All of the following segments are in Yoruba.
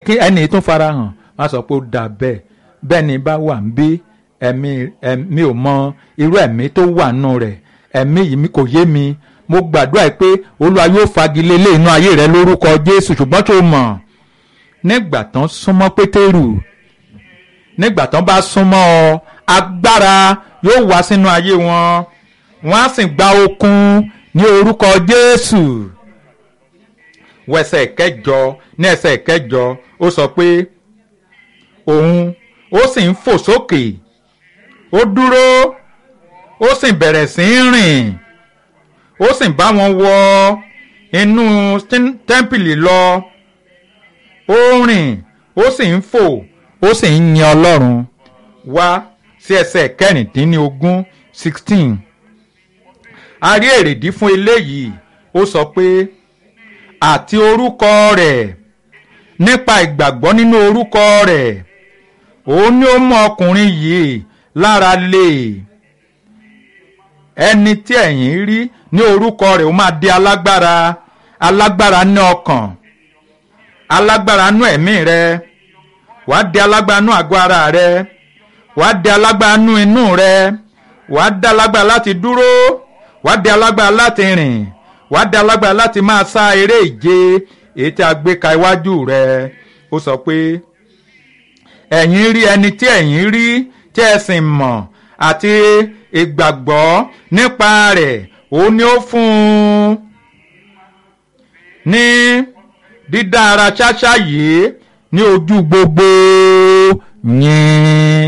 kí ẹni tún farahàn wọ́n á sọ pé ó dà bẹ́ẹ̀ bẹ́ẹ̀ ni bá wà ń bí ẹ̀mí ẹ̀mí ò mọ irú ẹ̀mí tó wà nù rẹ̀ ẹ̀mí yìí kò yé mi mo gbàdúrà pé olúwa yóò fagilé lé inú ayé rẹ lórúkọ jésù ṣùgbọ́n tó mọ̀ nígbà tán súnmọ́ pétérù nígbà tán bá súnmọ́ ọ agbára yóò wá sínú ayé wọn wọ́n á sì gba okun ní orúkọ jésù wẹsẹ̀ kẹjọ ní ẹsẹ̀ kẹjọ ó sọ pé òun ó sì ń fò sókè ó dúró ó sì bẹ̀rẹ̀ sí í rìn ó sì bá wọn wọ inú tẹ́ḿpìlì lọ ó rìn ó sì ń fò ó sì ń yin ọlọ́run wá sí ẹsẹ̀ kẹrìndínlógún sixteen a rí èrèdí fún eléyìí ó sọ pé àti orúkọ rẹ̀ nípa ìgbàgbọ́ nínú orúkọ rẹ̀ òun ni ó mú ọkùnrin yìí lára lè ẹni tí ẹ̀yin rí ní orúkọ rẹ̀ ó máa di alágbára alágbára ní ọkàn alágbára nú ẹ̀mí rẹ wàá di alágbára nú àgọ́ ara rẹ wàá di alágbára nú inú rẹ wàá di alágbára láti dúró wàá di alágbára láti rìn wàá di alágbára láti máa sá eré ìje èyí tí a gbé ka iwájú rẹ ó sọ pé ẹ̀yin rí ẹni tí ẹ̀yin rí tí ẹ sì mọ̀ àti ìgbàgbọ́ nípa rẹ̀ òun ni ó fún un ní dídá ara ṣáṣá yìí ní ojú gbogbo yín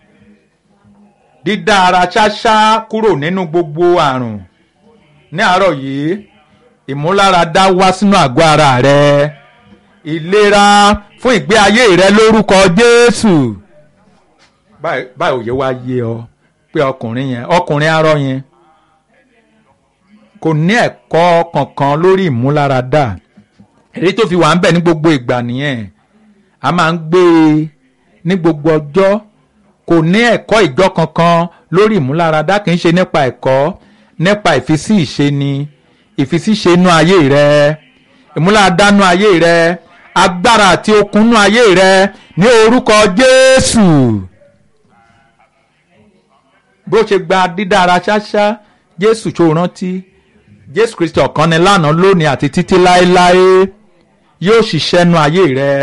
dídá ara ṣáṣá kúrò nínú gbogbo àrùn ní àárọ̀ yìí ìmúláradá wá sínú àgọ́ ara rẹ ìlera fún ìgbé ayé rẹ lórúkọ Jésù báyìí òye wá yé ọ pé ọkùnrin yẹn ọkùnrin arọ yẹn kò ní ẹ̀kọ́ kankan lórí ìmúláradá èyí tó fi wà ń bẹ̀ ní gbogbo ìgbà nìyẹn a máa ń gbé e ní gbogbo ọjọ́ kò ní ẹ̀kọ́ ìjọ kankan lórí ìmúláradá kì í ṣe nípa ẹ̀kọ́ nípa ìfisí ìṣe ni ìfisí ìṣe inú ayé rẹ ìmúláradá inú ayé rẹ agbára àti okun inú ayé rẹ ní orúkọ Jésù bó ṣe gba dídára ṣáṣá Jésù tó rántí Jésù Kristi ọ̀kan ni lánàá lónìí àti títí láéláé yóò ṣiṣẹ́ nu ayé rẹ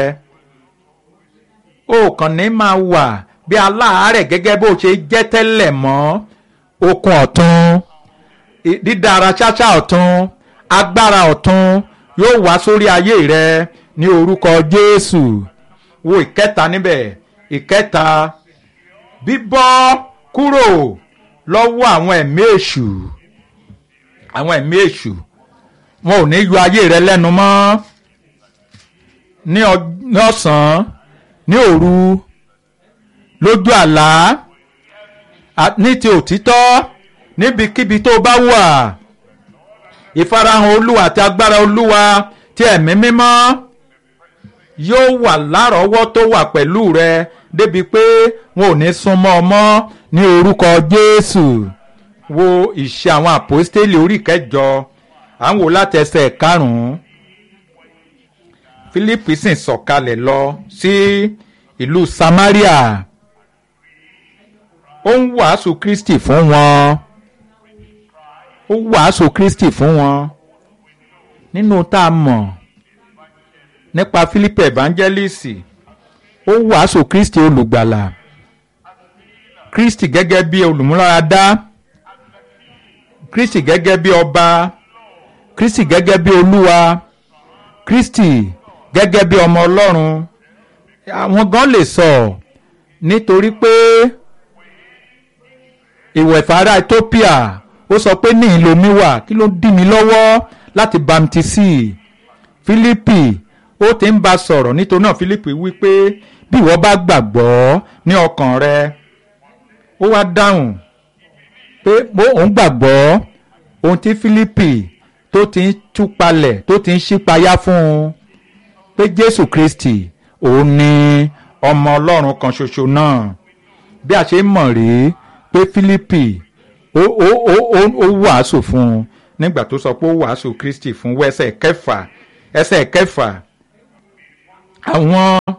o kàn ní máa wà bí aláàárẹ̀ gẹ́gẹ́ bó ṣe jẹ́ tẹ́lẹ̀ mọ́ okun ọ̀tun dídára ṣáṣá ọ̀tun agbára ọ̀tun yóò wá sórí ayé rẹ ní orúkọ Jésù wo ìkẹta níbẹ̀ ìkẹta bíbọ́ kúrò lọ́wọ́ àwọn ẹ̀mí èṣù àwọn ẹ̀mí èṣù wọn ò ní yọ ayé rẹ lẹ́nu mọ́ ní ọ̀sán ní òru lójú àlá ní ti òtítọ́ níbikíbi tó bá wà ìfarahàn olúwa àti agbára olúwa ti ẹ̀mí mímọ́ yóò wà lárọ̀ọ́wọ́ tó wà pẹ̀lú rẹ débi pé wọn ò ní súnmọ́ ọ mọ́ ní orúkọ Jésù wo ìṣe àwọn àpòstélì orí kẹjọ à ń wò láti ẹsẹ̀ karùn-ún Fílípì sì sọ̀kalẹ̀ lọ sí ìlú Samaria ó ń wàásù Kristi fún wọn ó wàásù Kristi fún wọn nínú tá a mọ̀ nípa Fílípì evangelist ó wàásù Kristi olùgbàlà Kristi gẹ́gẹ́ bí olùmúláradá Kristi gẹ́gẹ́ bí ọba Kristi gẹ́gẹ́ bí olúwa Kristi gẹ́gẹ́ bí ọmọ Ọlọ́run àwọn gan lè sọ nítorí pé ìwẹ̀fà ará Ethiopia ó sọ pé ní ìlomi wà kí ló dí mi lọ́wọ́ láti bamtisi Fílípì ó ti ń bá sọ̀rọ̀ nítorí náà Fílípì wí pé bí ìwọ bá gbàgbọ́ ní ọkàn rẹ ó wá dáhùn pé òun gbàgbọ́ ohun tí Fílípì tó ti ń túpalẹ̀ tó ti ń ṣípayá fún un pé Jésù Kristi òun ni ọmọ Ọlọ́run kan ṣoṣo náà bí a ṣe mọ̀ rèé pé Fílípì ó ó ó ó wàásù fún un nígbà tó sọ pé ó wàásù Kristi fún ẹsẹ̀ kẹfà ẹsẹ̀ kẹfà àwọn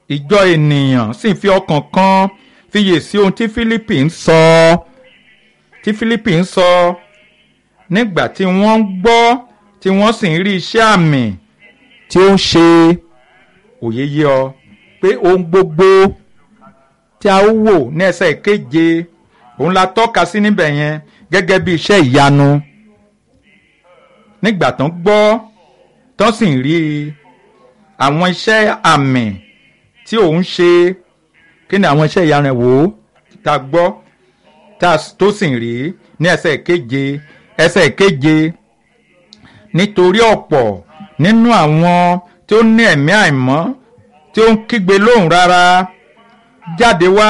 ìjọ ènìyàn sì fi ọkàn kan fiyè sí ohun tí Fílípì ń sọ tí Fílípì ń sọ nígbà tí wọ́n ń gbọ́ tí wọ́n sì ń rí iṣẹ́ àmì tí ó ń ṣe òye yé ọ pé ohun gbogbo tí a ó wò ní ẹsẹ̀ ìkeje òun la tọ́ka sí níbẹ̀ yẹn gẹ́gẹ́ bí iṣẹ́ ìyanu nígbà tán gbọ́ tán sì ń rí àwọn iṣẹ́ àmì tí òun ṣe kí ni àwọn iṣẹ́ ìyanu ẹ̀ wò ó tá a gbọ́ tó sì ń rí ní ẹsẹ̀ ìkeje ẹsẹ̀ ìkeje nítorí ọ̀pọ̀ nínú àwọn tí ó ní ẹ̀mí àìmọ́ tí ó ń kígbe lóhùn rárá jáde wá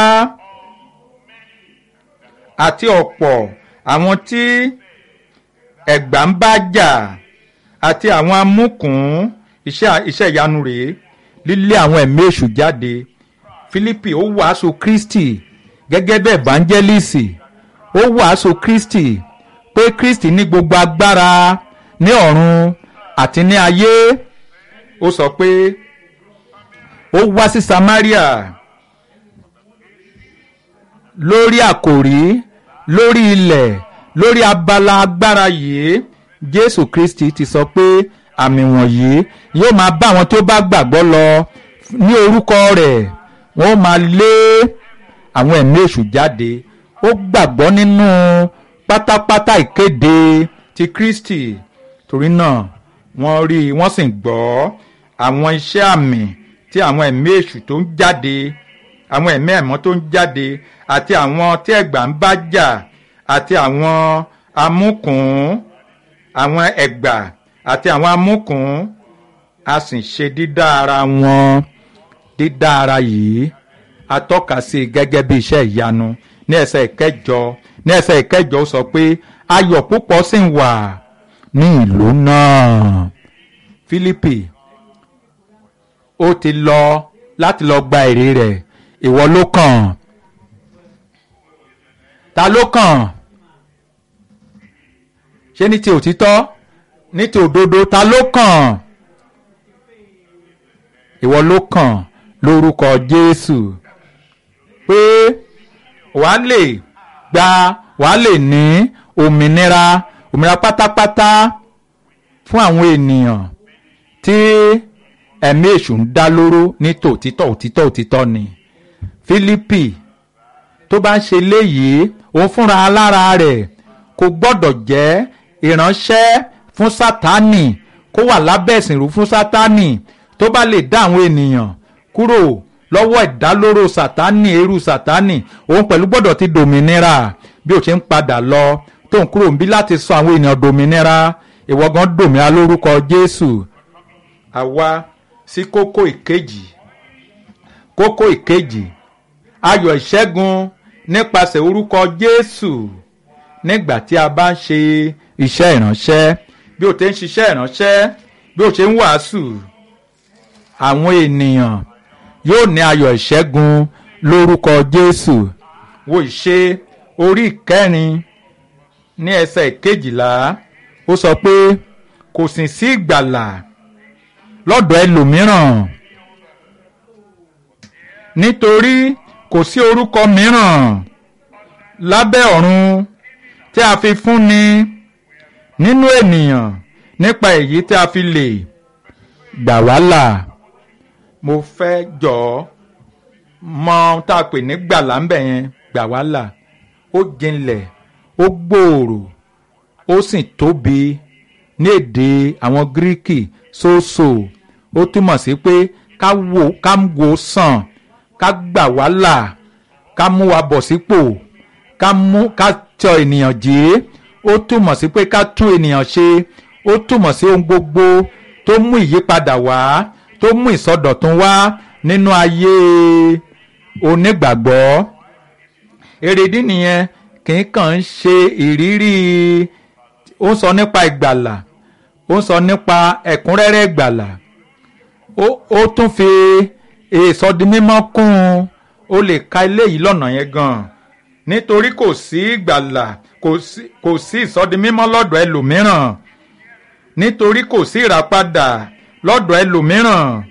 àti ọ̀pọ̀ àwọn tí ẹ̀gbà ń bá jà àti àwọn amúkùn iṣẹ́ ìyanu rèé lílé àwọn ẹ̀mí èṣù jáde Fílípì ó wàásù Kristi gẹ́gẹ́ bẹ́ẹ̀ evangelist ó wàásù Kristi pé Kristi ní gbogbo agbára ní ọ̀run àti ní ayé ó sọ pé ó wá sí Samaria lórí àkòrí lórí ilẹ̀ lórí abala agbára yìí Jésù Kristi ti sọ pé àmì wọ̀nyí yóò máa bá àwọn tó bá gbàgbọ́ lọ ní orúkọ rẹ̀ wọ́n máa lé àwọn ẹ̀mí èṣù jáde ó gbàgbọ́ nínú pátápátá ìkéde ti Kristi torí náà wọ́n rí i wọ́n sì ń gbọ́ àwọn iṣẹ́ àmì tí àwọn ẹ̀mí èṣù tó ń jáde àwọn ẹ̀mí ẹ̀mọ́ tó ń jáde àti àwọn tí ẹ̀gbà ń bá jà àti àwọn amúkùn àwọn ẹ̀gbà àti àwọn amúkùn a sì ṣe dídá ara wọn dídá ara yìí a tọ́ka sí i gẹ́gẹ́ bí iṣẹ́ ìyanu ní ẹsẹ̀ ìkẹjọ ní ẹsẹ̀ ìkẹjọ ó sọ pé ayọ̀ púpọ̀ sì ń wà ní ìlú náà Fílípì ó ti lọ láti lọ gba èrè rẹ̀ ìwọ ló kàn ta ló kàn ṣé ní ti òtítọ́ ní ti òdodo ta ló kàn ìwọ ló kàn lórúkọ Jésù pé wàá lè gba wàá lè ní òmìnira òmìnira pátápátá fún àwọn ènìyàn tí ẹ̀mí èṣù ń dá lóró ní tòtítọ́ òtítọ́ òtítọ́ ni Fílípì tó bá ń ṣe léyìí òun fúnra alára rẹ̀ kò gbọ́dọ̀ jẹ́ ìránṣẹ́ fún Sátánì kó wà lábẹ́ ìsìnrú fún Sátánì tó bá lè dá àwọn ènìyàn kúrò lọ́wọ́ ìdálóró Sátánì eru Sátánì òun pẹ̀lú gbọ́dọ̀ ti dòmìnira bí ó ṣe ń padà lọ tó ń kúrò níbí láti sọ àwọn ènìyàn dòmìnira ìwọ gan dòmìnira lórúkọ Jésù àwa sí kókó ìkejì kókó ìkejì ayọ̀ ìṣẹ́gun nípasẹ̀ orúkọ Jésù nígbà tí a bá ń ṣe iṣẹ́ ìránṣẹ́ bí o ti ń ṣiṣẹ́ ìránṣẹ́ bí o ṣe ń wàásù àwọn ènìyàn yóò ní ayọ̀ ìṣẹ́gun lórúkọ Jésù wo ìṣe orí ìkẹrin ní ẹsẹ̀ ìkejìlá ó sọ pé kò sì sí ìgbàlà lọ́dọ̀ ẹlòmíràn nítorí kò sí orúkọ mìíràn lábẹ́ ọ̀run tí a fi fúnni nínú ènìyàn nípa èyí tí a fi lè gbà wá là mo fẹ́ jọ mọ tá a pè ní gbàlà ń bẹ̀ yẹn gbà wá là ó jinlẹ̀ ó gbòòrò ó sì tóbi ní èdè àwọn gíríkì sóòsò ó túmọ̀ sí pé ká wò ká wò sàn ká gbà wá là ká mú wa bọ̀ sípò ká mú ká tọ ènìyàn jí ó túmọ̀ sí pé ká tún ènìyàn ṣe ó túmọ̀ sí ohun gbogbo tó mú ìyípadà wá tó mú ìsọdọ̀tun wá nínú ayé onígbàgbọ́ èrèdí nìyẹn kì í kàn ń ṣe ìrírí ó ń sọ nípa ìgbàlà ó ń sọ nípa ẹ̀kúnrẹ́rẹ́ ìgbàlà ó tún fi ìsọdimímọ́ kún un ó lè ka eléyìí lọ́nà yẹn gan-an nítorí kò sí ìgbàlà kò sí ìsọdimímọ́ lọ́dọ̀ ẹlòmíràn nítorí kò sí ìràpadà lọ́dọ̀ ẹlòmíràn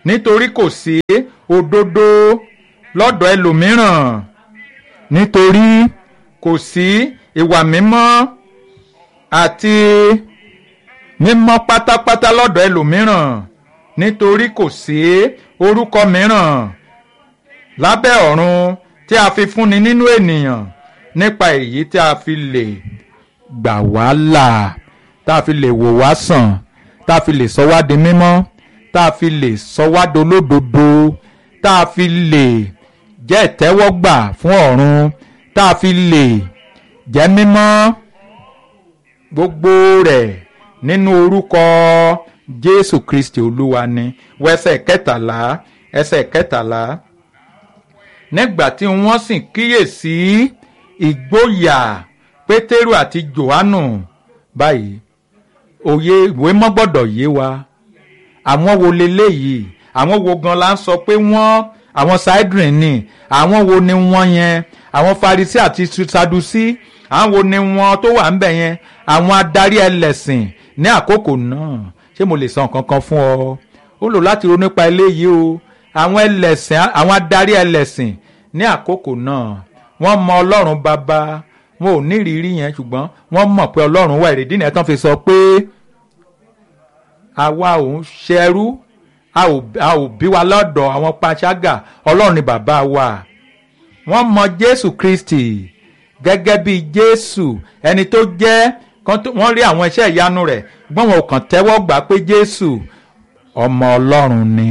nítorí kò sí òdodo lọ́dọ̀ ẹlòmíràn nítorí kò sí ìwà mímọ́ àti mímọ́ pátápátá lọ́dọ̀ ẹlòmíràn nítorí kò sí orúkọ mìíràn lábẹ́ ọ̀run tí a fi fúnni nínú ènìyàn nípa èyí tí a fi lè gbà wá là tá a fi lè wò wá sàn tá a fi lè sọ wá di mímọ́ tá a fi lè sọ wá dolódodo tá a fi lè jẹ́ ìtẹ́wọ́gbà fún ọ̀run tá a fi lè jẹ́ mímọ́ gbogbo rẹ̀ nínú orúkọ Jésù Kristi Olúwa ni wẹsẹ̀ kẹtàlá ẹsẹ̀ kẹtàlá nígbà tí wọ́n sì kíyèsí ìgboyà Pétérù àti Jòhánù báyìí òye ìwé mọ́ gbọ́dọ̀ yé wa àwọn wo leléyìí àwọn wo gan la ń sọ pé wọ́n àwọn sidrin ni àwọn wo ni wọ́n yẹn àwọn Farisí àti Sadusi àwọn wo ni wọ́n tó wà ń bẹ̀ yẹn àwọn adarí ẹlẹ́sìn ní àkókò náà ṣé mo lè sọ nǹkan kan fún ọ ó lò láti ronú nípa eléyìí o àwọn ẹlẹ́sìn àwọn adarí ẹlẹ́sìn ní àkókò náà wọ́n mọ Ọlọ́run bàbá wọn ò ní ìrírí yẹn ṣùgbọ́n wọ́n mọ̀ pé Ọlọ́run wà èrèdí nìyẹn tán fi sọ pé àwa ò ń ṣẹrú a ò bí wa lọ́dọ̀ àwọn panṣágà Ọlọ́run ni bàbá wa wọ́n mọ Jésù Kristi gẹ́gẹ́ bí Jésù ẹni tó jẹ́ wọ́n rí àwọn iṣẹ́ ìyanu rẹ̀ gbọ́n wọn ò kàn tẹ́wọ́ gbà pé Jésù ọmọ Ọlọ́run ni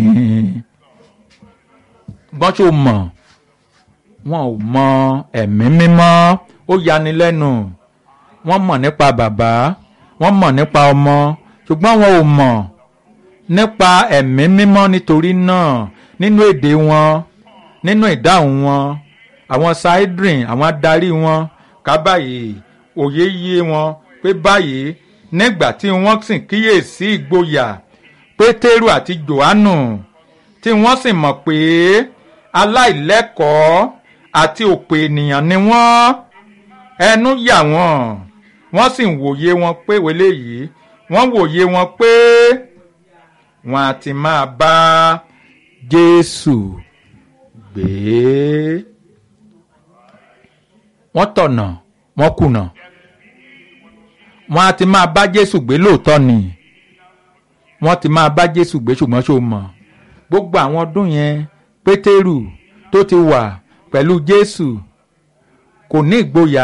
gbọ́n tó mọ̀ wọn ò mọ ẹ̀mí mímọ́ ó yani lẹ́nu wọ́n mọ̀ nípa bàbá wọ́n mọ̀ nípa ọmọ ṣùgbọ́n wọn ò mọ̀ nípa ẹ̀mí mímọ́ nítorí náà nínú èdè wọn nínú ìdáhùn wọn àwọn saidrin àwọn adarí wọn ká báyìí òye yé wọn pé báyìí nígbà tí wọ́n sì kíyèsí ìgboyà pétérù àti jòhánù tí wọ́n sì mọ̀ pé aláìlẹ́kọ̀ọ́ àti òpè ènìyàn ni wọ́n ẹnu yà wọ́n wọ́n sì wòye wọn pé wọlé yìí wọ́n wòye wọn pé wọ́n á ti máa bá Jésù gbé wọ́n tọ̀nà wọ́n kùnà wọ́n á ti máa bá Jésù gbé lóòótọ́ ni wọ́n ti máa bá Jésù gbé ṣùgbọ́n ṣó mọ̀ gbogbo àwọn ọdún yẹn Pétérù tó ti wà pẹ̀lú Jésù kò ní ìgboyà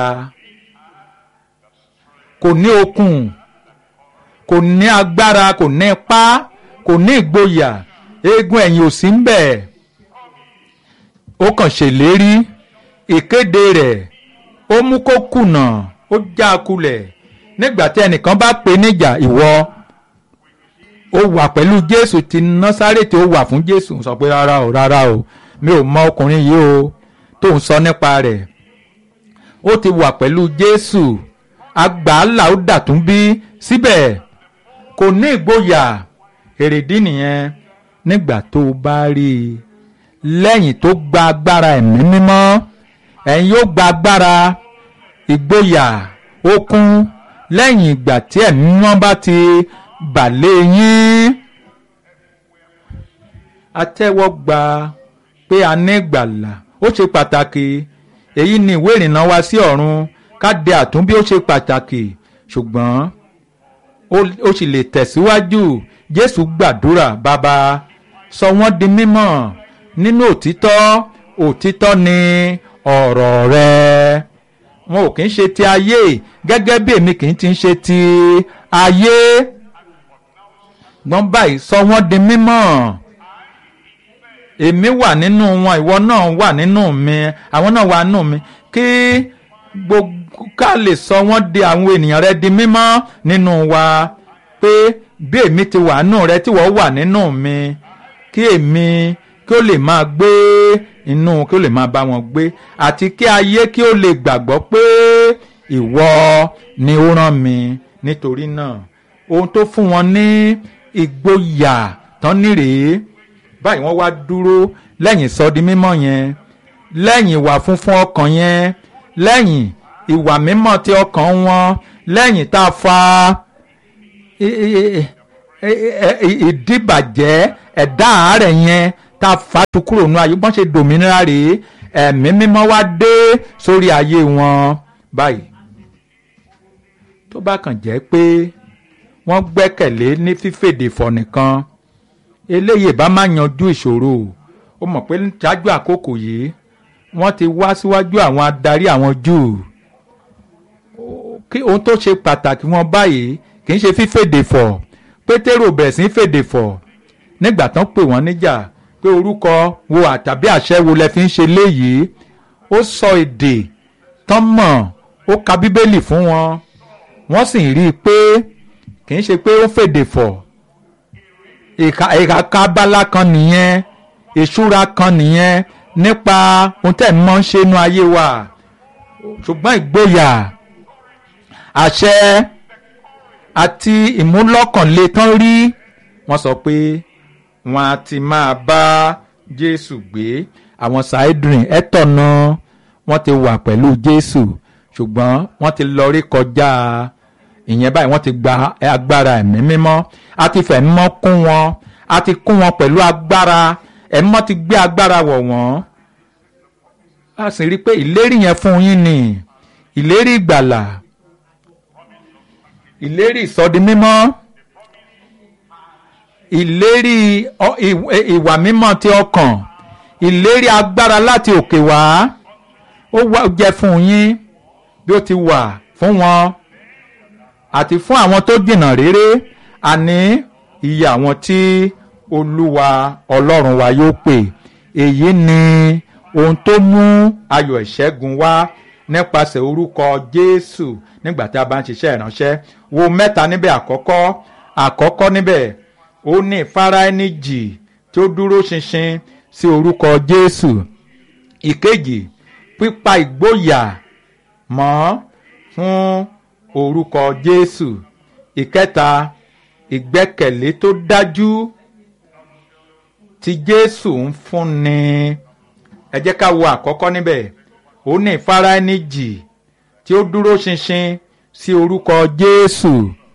kò ní okun kò ní agbára kò ní ipá kò ní ìgboyà eegun ẹ̀yìn ò sí ń bẹ̀ ó kàn ṣèlérí ìkéde rẹ̀ ó mú kó kùnà ó já a kulẹ̀ nígbà tí ẹnìkan bá pè níjà ìwọ ó wà pẹ̀lú Jésù ti Násárẹ́tì ó wà fún Jésù sọ pé rárá o rárá o mi ò mọ ọkùnrin yìí o tó ń sọ nípa rẹ̀ ó ti wà pẹ̀lú Jésù agbàálà ó dàtún bí síbẹ̀ kò ní ìgboyà èrèdí nìyẹn nígbà tó o bá rí i lẹ́yìn tó gba agbára ẹ̀mí mímọ́ ẹ̀yin yóò gba agbára ìgboyà okun lẹ́yìn ìgbà tí ẹ̀mí mímọ́ bá ti bà lé yín atẹ́wọ́gba pé a ní ìgbàlà ó ṣe pàtàkì èyí ni ìwé ìrìnnà wa sí ọ̀run ká de àtúnbí ó ṣe pàtàkì ṣùgbọ́n ó sì lè tẹ̀síwájú Jésù gbàdúrà bàbá sọ wọ́n di mímọ́ nínú òtítọ́ òtítọ́ ni ọ̀rọ̀ rẹ wọn ò kì í ṣe ti ayé gẹ́gẹ́ bí èmi kì í ti ń ṣe ti ayé gbọ́n báyìí sọ wọ́n di mímọ́ èmi wà nínú wọn ìwọ náà wà nínú mi àwọn náà wà nínú mi kí gbogbo ká lè sọ wọ́n di àwọn ènìyàn rẹ di mímọ́ nínú wa pé bí èmi ti wà nínú rẹ tí wọ́n wà nínú mi kí èmi kí ó lè máa gbé inú kí ó lè máa bá wọn gbé àti kí ayé kí ó lè gbàgbọ́ pé ìwọ ni ó rán mi nítorí náà ohun tó fún wọn ní ìgboyà tán nírèé báyìí wọ́n wá dúró lẹ́yìn sọdi mímọ́ yẹn lẹ́yìn ìwà funfun ọkàn yẹn lẹ́yìn ìwà mímọ́ ti ọkàn wọn lẹ́yìn tá a fa ìdíbàjẹ́ ẹ̀dá àárẹ̀ yẹn tá a fà tu kúrò nù ayé bọ́n ṣe dòmìnira rèé ẹ̀mí mímọ́ wá dé sórí ayé wọn báyìí tó bá kàn jẹ́ pé wọ́n gbẹ́kẹ̀lé ní fífèdè fọ̀ nìkan eléyìí bá má yanjú ìṣòro ó mọ̀ pé ṣáájú àkókò yìí wọ́n ti wá síwájú àwọn adarí àwọn Júù kí ohun tó ṣe pàtàkì wọn báyìí kì í ṣe fífèdè fọ̀ Pétérò bẹ̀rẹ̀ sí fèdè fọ̀ nígbà tán pè wọ́n níjà pé orúkọ wo àtàbí àṣẹ wo lẹ fi ń ṣe léyìí ó sọ èdè tán mọ̀ ó ka bíbélì fún wọn wọ́n sì rí i pé kì í ṣe pé ó fèdè fọ̀ ìka kábálá kan nìyẹn ìṣúra kan nìyẹn nípa ohun tẹ̀ ń mọ́ ń ṣe inú ayé wa ṣùgbọ́n ìgboyà àṣẹ àti ìmúlọ́kànlé tán rí wọ́n sọ pé wọ́n á ti máa bá Jésù gbé àwọn Saheedrin ẹ̀tọ́nà wọ́n ti wà pẹ̀lú Jésù ṣùgbọ́n wọ́n ti lọ rí kọjá ìyẹn báyìí wọ́n ti gba agbára ẹ̀mí mímọ́ a ti fẹ̀ mọ́ kún wọn a ti kún wọn pẹ̀lú agbára ẹ̀mí mọ́ ti gbé agbára wọ̀ wọ́n a sì rí i pé ìlérí yẹn fún yín ni ìlérí ìgbàlà ìlérí ìsọdi mímọ́ ìlérí ìwà mímọ́ ti ọkàn ìlérí agbára láti òkè wá ó jẹ́ fún yín bí ó ti wà fún wọn àti fún àwọn tó jìnnà réré àní iye àwọn tí olúwa ọlọ́run wa yóò pè èyí ni ohun tó mú ayọ̀ ìṣẹ́gun wá nípasẹ̀ orúkọ jésù nígbà tí a bá ń ṣiṣẹ́ ìránṣẹ́ wo mẹ́ta níbẹ̀ àkọ́kọ́ àkọ́kọ́ níbẹ̀ ó ní ìfara ẹni jì tí ó dúró ṣinṣin sí orúkọ jésù ìkejì pípa ìgboyà mọ́ fún orúkọ jésù ìkẹta ìgbẹ́kẹ̀lé tó dájú tí jésù ń fúnni ẹ jẹ́ ká wo àkọ́kọ́ níbẹ̀ ó ní ìfara ẹni jì tí ó dúró ṣinṣin sí orúkọ jésù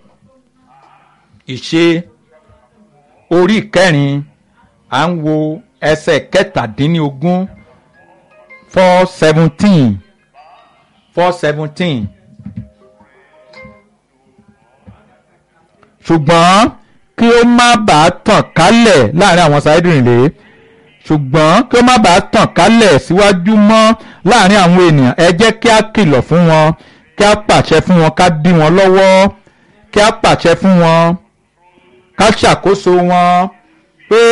ìṣe orí ìkẹrin à ń wo ẹsẹ̀ kẹtàdínlógún four seventeen four seventeen. ṣùgbọ́n kí ó má bàa tàn kálẹ̀ láàrin àwọn Saheedrin rèé ṣùgbọ́n kí ó má bàa tàn kálẹ̀ síwájú mọ́ láàrin àwọn ènìyàn ẹ jẹ́ kí á kìlọ̀ fún wọn kí á pàṣẹ fún wọn ká dí wọn lọ́wọ́ kí á pàṣẹ fún wọn ká ṣàkóso wọn pé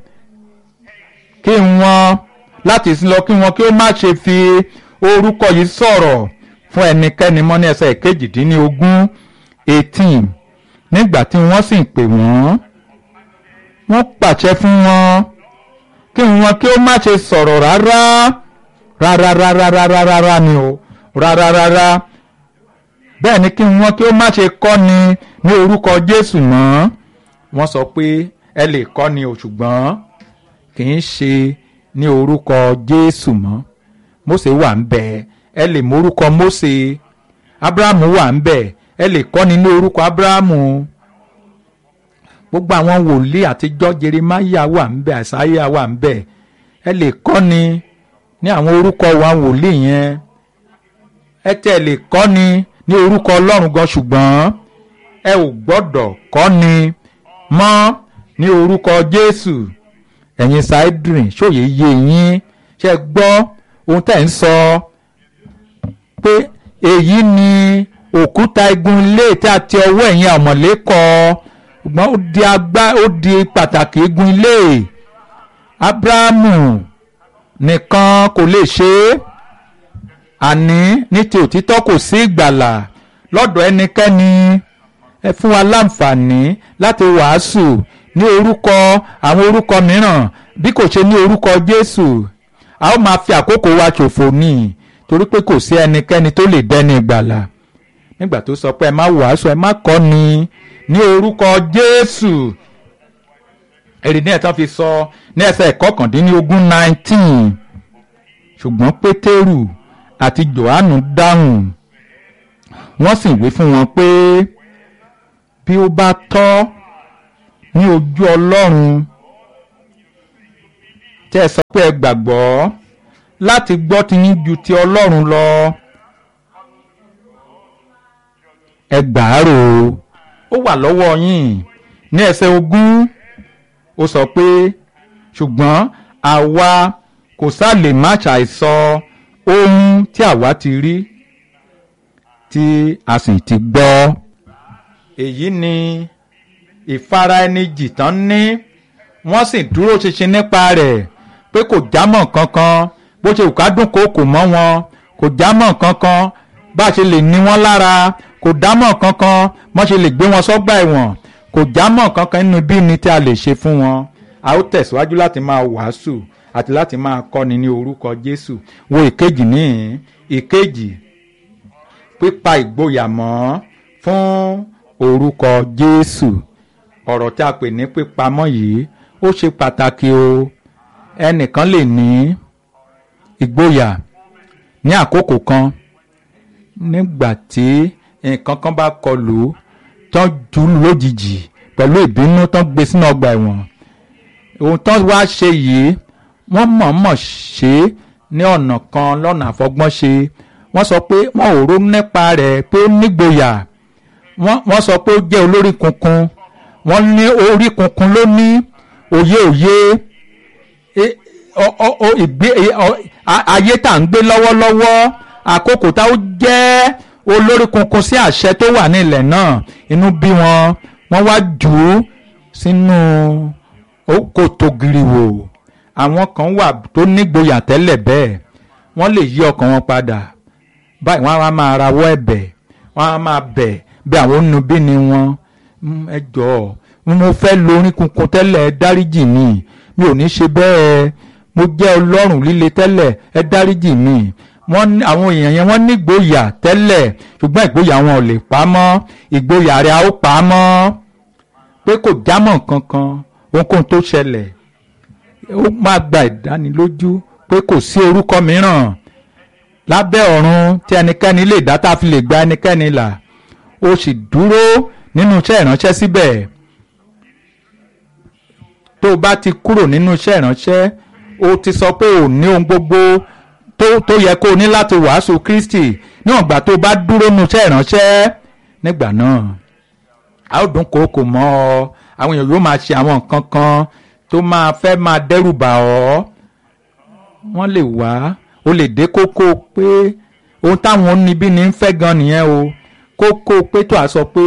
kí wọn láti sin lọ kí wọn kí ó má ṣe fi orúkọ yìí sọ̀rọ̀ fún ẹnikẹ́ni mọ́ ní ẹsẹ̀ kejìdínlógún eighteen nígbà tí wọ́n sì ń pè wọ́n wọ́n pàṣẹ fún wọn kí wọn kí ó má ṣe sọ̀rọ̀ rárá rárá rárá rárá rárá ni o rárá rárá bẹ́ẹ̀ ni kí wọn kí ó má ṣe kọ́ni ní orúkọ Jésù mọ́ wọ́n sọ pé ẹ lè kọ́ni o ṣùgbọ́n kì í ṣe ní orúkọ Jésù mọ́ Mósè wà ń bẹ̀ ẹ lè mọ orúkọ Mósè Ábúráhámù wà ń bẹ̀ ẹ lè kọ́ni ní orúkọ Ábúráhámù gbogbo àwọn wòlíì àtijọ́ Jeremáyà wà ń bẹ̀ Àìsáyà wà ń bẹ̀ ẹ lè kọ́ni ní àwọn orúkọ wa wòlíì yẹn ẹ tẹ̀ lè kọ́ni ní orúkọ Ọlọ́run gan ṣùgbọ́n ẹ ò gbọ́dọ̀ kọ́ni mọ́ ní orúkọ Jésù ẹ̀yin Saheedrin ṣòye yé yín ṣe gbọ́ ohun tẹ̀ ń sọ pé èyí ni òkúta igun ilé tí a ti ọwọ́ ẹ̀yin àmọ̀lé kọ́ ṣùgbọ́n ó di agbá ó di pàtàkì igun ilé Ábúráhámù nìkan kò lè ṣe é àní ní ti òtítọ́ kò sí ìgbàlà lọ́dọ̀ ẹnikẹ́ni ẹ fún wa láǹfààní láti wàásù ní orúkọ àwọn orúkọ mìíràn bí kò ṣe ní orúkọ Jésù a ó máa fi àkókò wa ṣòfò ní torí pé kò sí ẹnikẹ́ni tó lè dẹ́ni ìgbàlà nígbà tó sọ pé ẹ má wàásù ẹ má kọ́ni ní orúkọ Jésù èrè ní ẹ̀tàn fi sọ ní ẹsẹ̀ ìkọkàndínlógún nineteen ṣùgbọ́n Pétérù àti Jòhánù dáhùn wọ́n sì wí fún wọn pé bí ó bá tọ́ ní ojú ọlọ́run tẹ́ ẹ sọ pé ẹ gbàgbọ́ láti gbọ́ ti yín ju ti ọlọ́run lọ ẹ gbàárò ó wà lọ́wọ́ yín ní ẹsẹ̀ ogún ó sọ pé ṣùgbọ́n àwa kò sá lè má ṣàìsọ ohun tí àwa ti rí tí a sì ti gbọ́ èyí ni ìfara ẹni jìtán ní wọ́n sì dúró ṣinṣin nípa rẹ̀ pé kò jámọ́ kankan bó ṣe òkà dùn kó kò mọ́ wọn kò jámọ́ kankan bá a ṣe lè ní wọn lára kò dámọ̀ kankan wọ́n ṣe lè gbé wọn sọ́gbà ẹ̀wọ̀n kò jámọ́ kankan nínú bí ni tí a lè ṣe fún wọn a ó tẹ̀síwájú láti máa wàásù àti láti máa kọ́ni ní orúkọ Jésù wo ìkejì níhìn ìkejì pípa ìgboyà mọ́ fún orúkọ Jésù ọ̀rọ̀ tí a pè ní pípamọ́ yìí ó ṣe pàtàkì o ẹnìkan lè ní ìgboyà ní àkókò kan nígbà tí nǹkan kan bá kọlù tán jù ú lójijì pẹ̀lú ìbínú tán gbé sínú ọgbà ẹ̀wọ̀n ohun tán wá ṣe yìí wọ́n mọ̀ọ́mọ̀ ṣe é ní ọ̀nà kan lọ́nà àfọgbọ́n ṣe wọ́n sọ pé wọ́n ò ronú nípa rẹ̀ pé ó nígboyà wọ́n sọ pé ó jẹ́ olórí kunkun wọ́n ní orí kunkun ló ní òye òye ayé tá à ń gbé lọ́wọ́lọ́wọ́ àkókò tá ó jẹ́ olórí kunkun sí àṣẹ tó wà nílẹ̀ náà inú bí wọn wọ́n wá jù ú sínú kòtò giriwò àwọn kan wà tó nígboyà tẹ́lẹ̀ bẹ́ẹ̀ wọ́n lè yí ọkàn wọn padà báyìí wọ́n á máa rawọ́ ẹ̀bẹ̀ wọ́n á máa bẹ̀ bí àwọn onúbí ni wọ́n ẹ jọ̀ọ́ mo fẹ́ lórí kunkun tẹ́lẹ̀ ẹ dáríjì mi mi ò ní ṣe bẹ́ẹ̀ mo jẹ́ ọlọ́run líle tẹ́lẹ̀ ẹ dáríjì mi wọ́n àwọn èèyàn yẹn wọ́n ní ìgboyà tẹ́lẹ̀ ṣùgbọ́n ìgboyà wọn ò lè pa á mọ́ ìgboyà rẹ̀ a ó pa á mọ́ pé kò jámọ́ kankan ohunkóhun tó ṣẹlẹ̀ ó máa gba ìdánilójú pé kò sí orúkọ mìíràn lábẹ́ ọ̀run tí ẹnikẹ́ni lè dá tá a fi lè gba ẹnikẹ́ni là ó sì dúró nínú iṣẹ́ ìránṣẹ́ síbẹ̀ tó o bá ti kúrò nínú iṣẹ́ ìránṣẹ́ o ti sọ pé o ní ohun gbogbo tó tó yẹ kó o ní láti wàásù Kristi níwọ̀n ìgbà tó o bá dúró nínú iṣẹ́ ìránṣẹ́ nígbà náà a ó dún kòókò mọ́ ọ àwọn èèyàn yóò máa ṣe àwọn nǹkan kan tó máa fẹ́ máa dẹ́rù bà ọ́ wọ́n lè wá o lè dé kókó pé ohun táwọn oníbí ní ń fẹ́ gan nìyẹn o kókó pé tó a sọ pé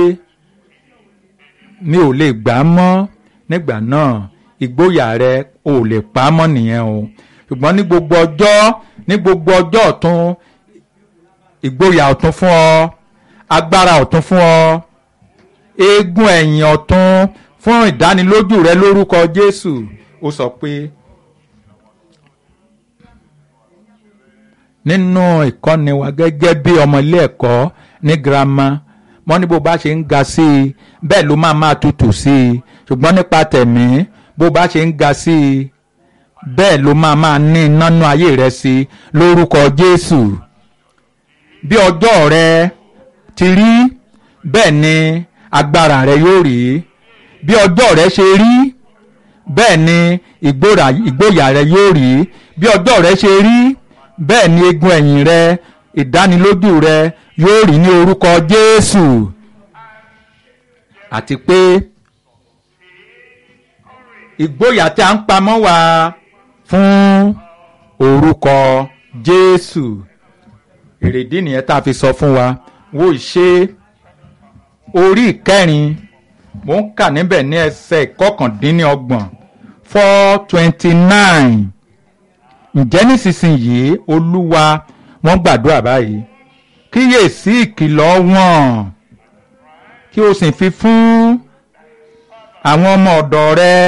mi ò lè gbà á mọ́ nígbà náà ìgboyà rẹ ò lè pa á mọ́ nìyẹn o ṣùgbọ́n ní gbogbo ọjọ́ ní gbogbo ọjọ́ ọ̀tún ìgboyà ọ̀tún fún ọ agbára ọ̀tún fún ọ eégún ẹ̀yìn ọ̀tún fún ìdánilójú rẹ lórúkọ Jésù ó sọ pé nínú ìkọ́ni wa gẹ́gẹ́ bí ọmọ ilé ẹ̀kọ́ ní girama wọ́n ní bó bá ṣe ń ga sí i bẹ́ẹ̀ ló máa máa tutù sí i ṣùgbọ́n nípa tẹ̀mí bó bá ṣe ń ga sí i bẹ́ẹ̀ ló máa máa ní nánú ayé rẹ sí i lórúkọ Jésù bí ọjọ́ rẹ ti rí bẹ́ẹ̀ ni agbára rẹ yóò rí bí ọjọ́ rẹ ṣe rí bẹ́ẹ̀ ni ìgboyà rẹ yóò rí bí ọjọ́ rẹ ṣe rí bẹ́ẹ̀ ni egun ẹ̀yìn rẹ ìdánilójú rẹ yóò rí ní orúkọ Jésù àti pé ìgboyà tí a ń pamọ́ wá fún orúkọ Jésù èrèdí nìyẹn tá a fi sọ fún wa wo ìṣe orí ìkẹrin mo ń kà níbẹ̀ ní ẹsẹ̀ ìkọkàndínlọ́gbọ̀n four twenty nine ǹjẹ́ nísinsìnyí olúwa wọ́n gbàdúrà báyìí kíyèsí ìkìlọ̀ wọn kí o sì fi fún àwọn ọmọ ọ̀dọ̀ rẹ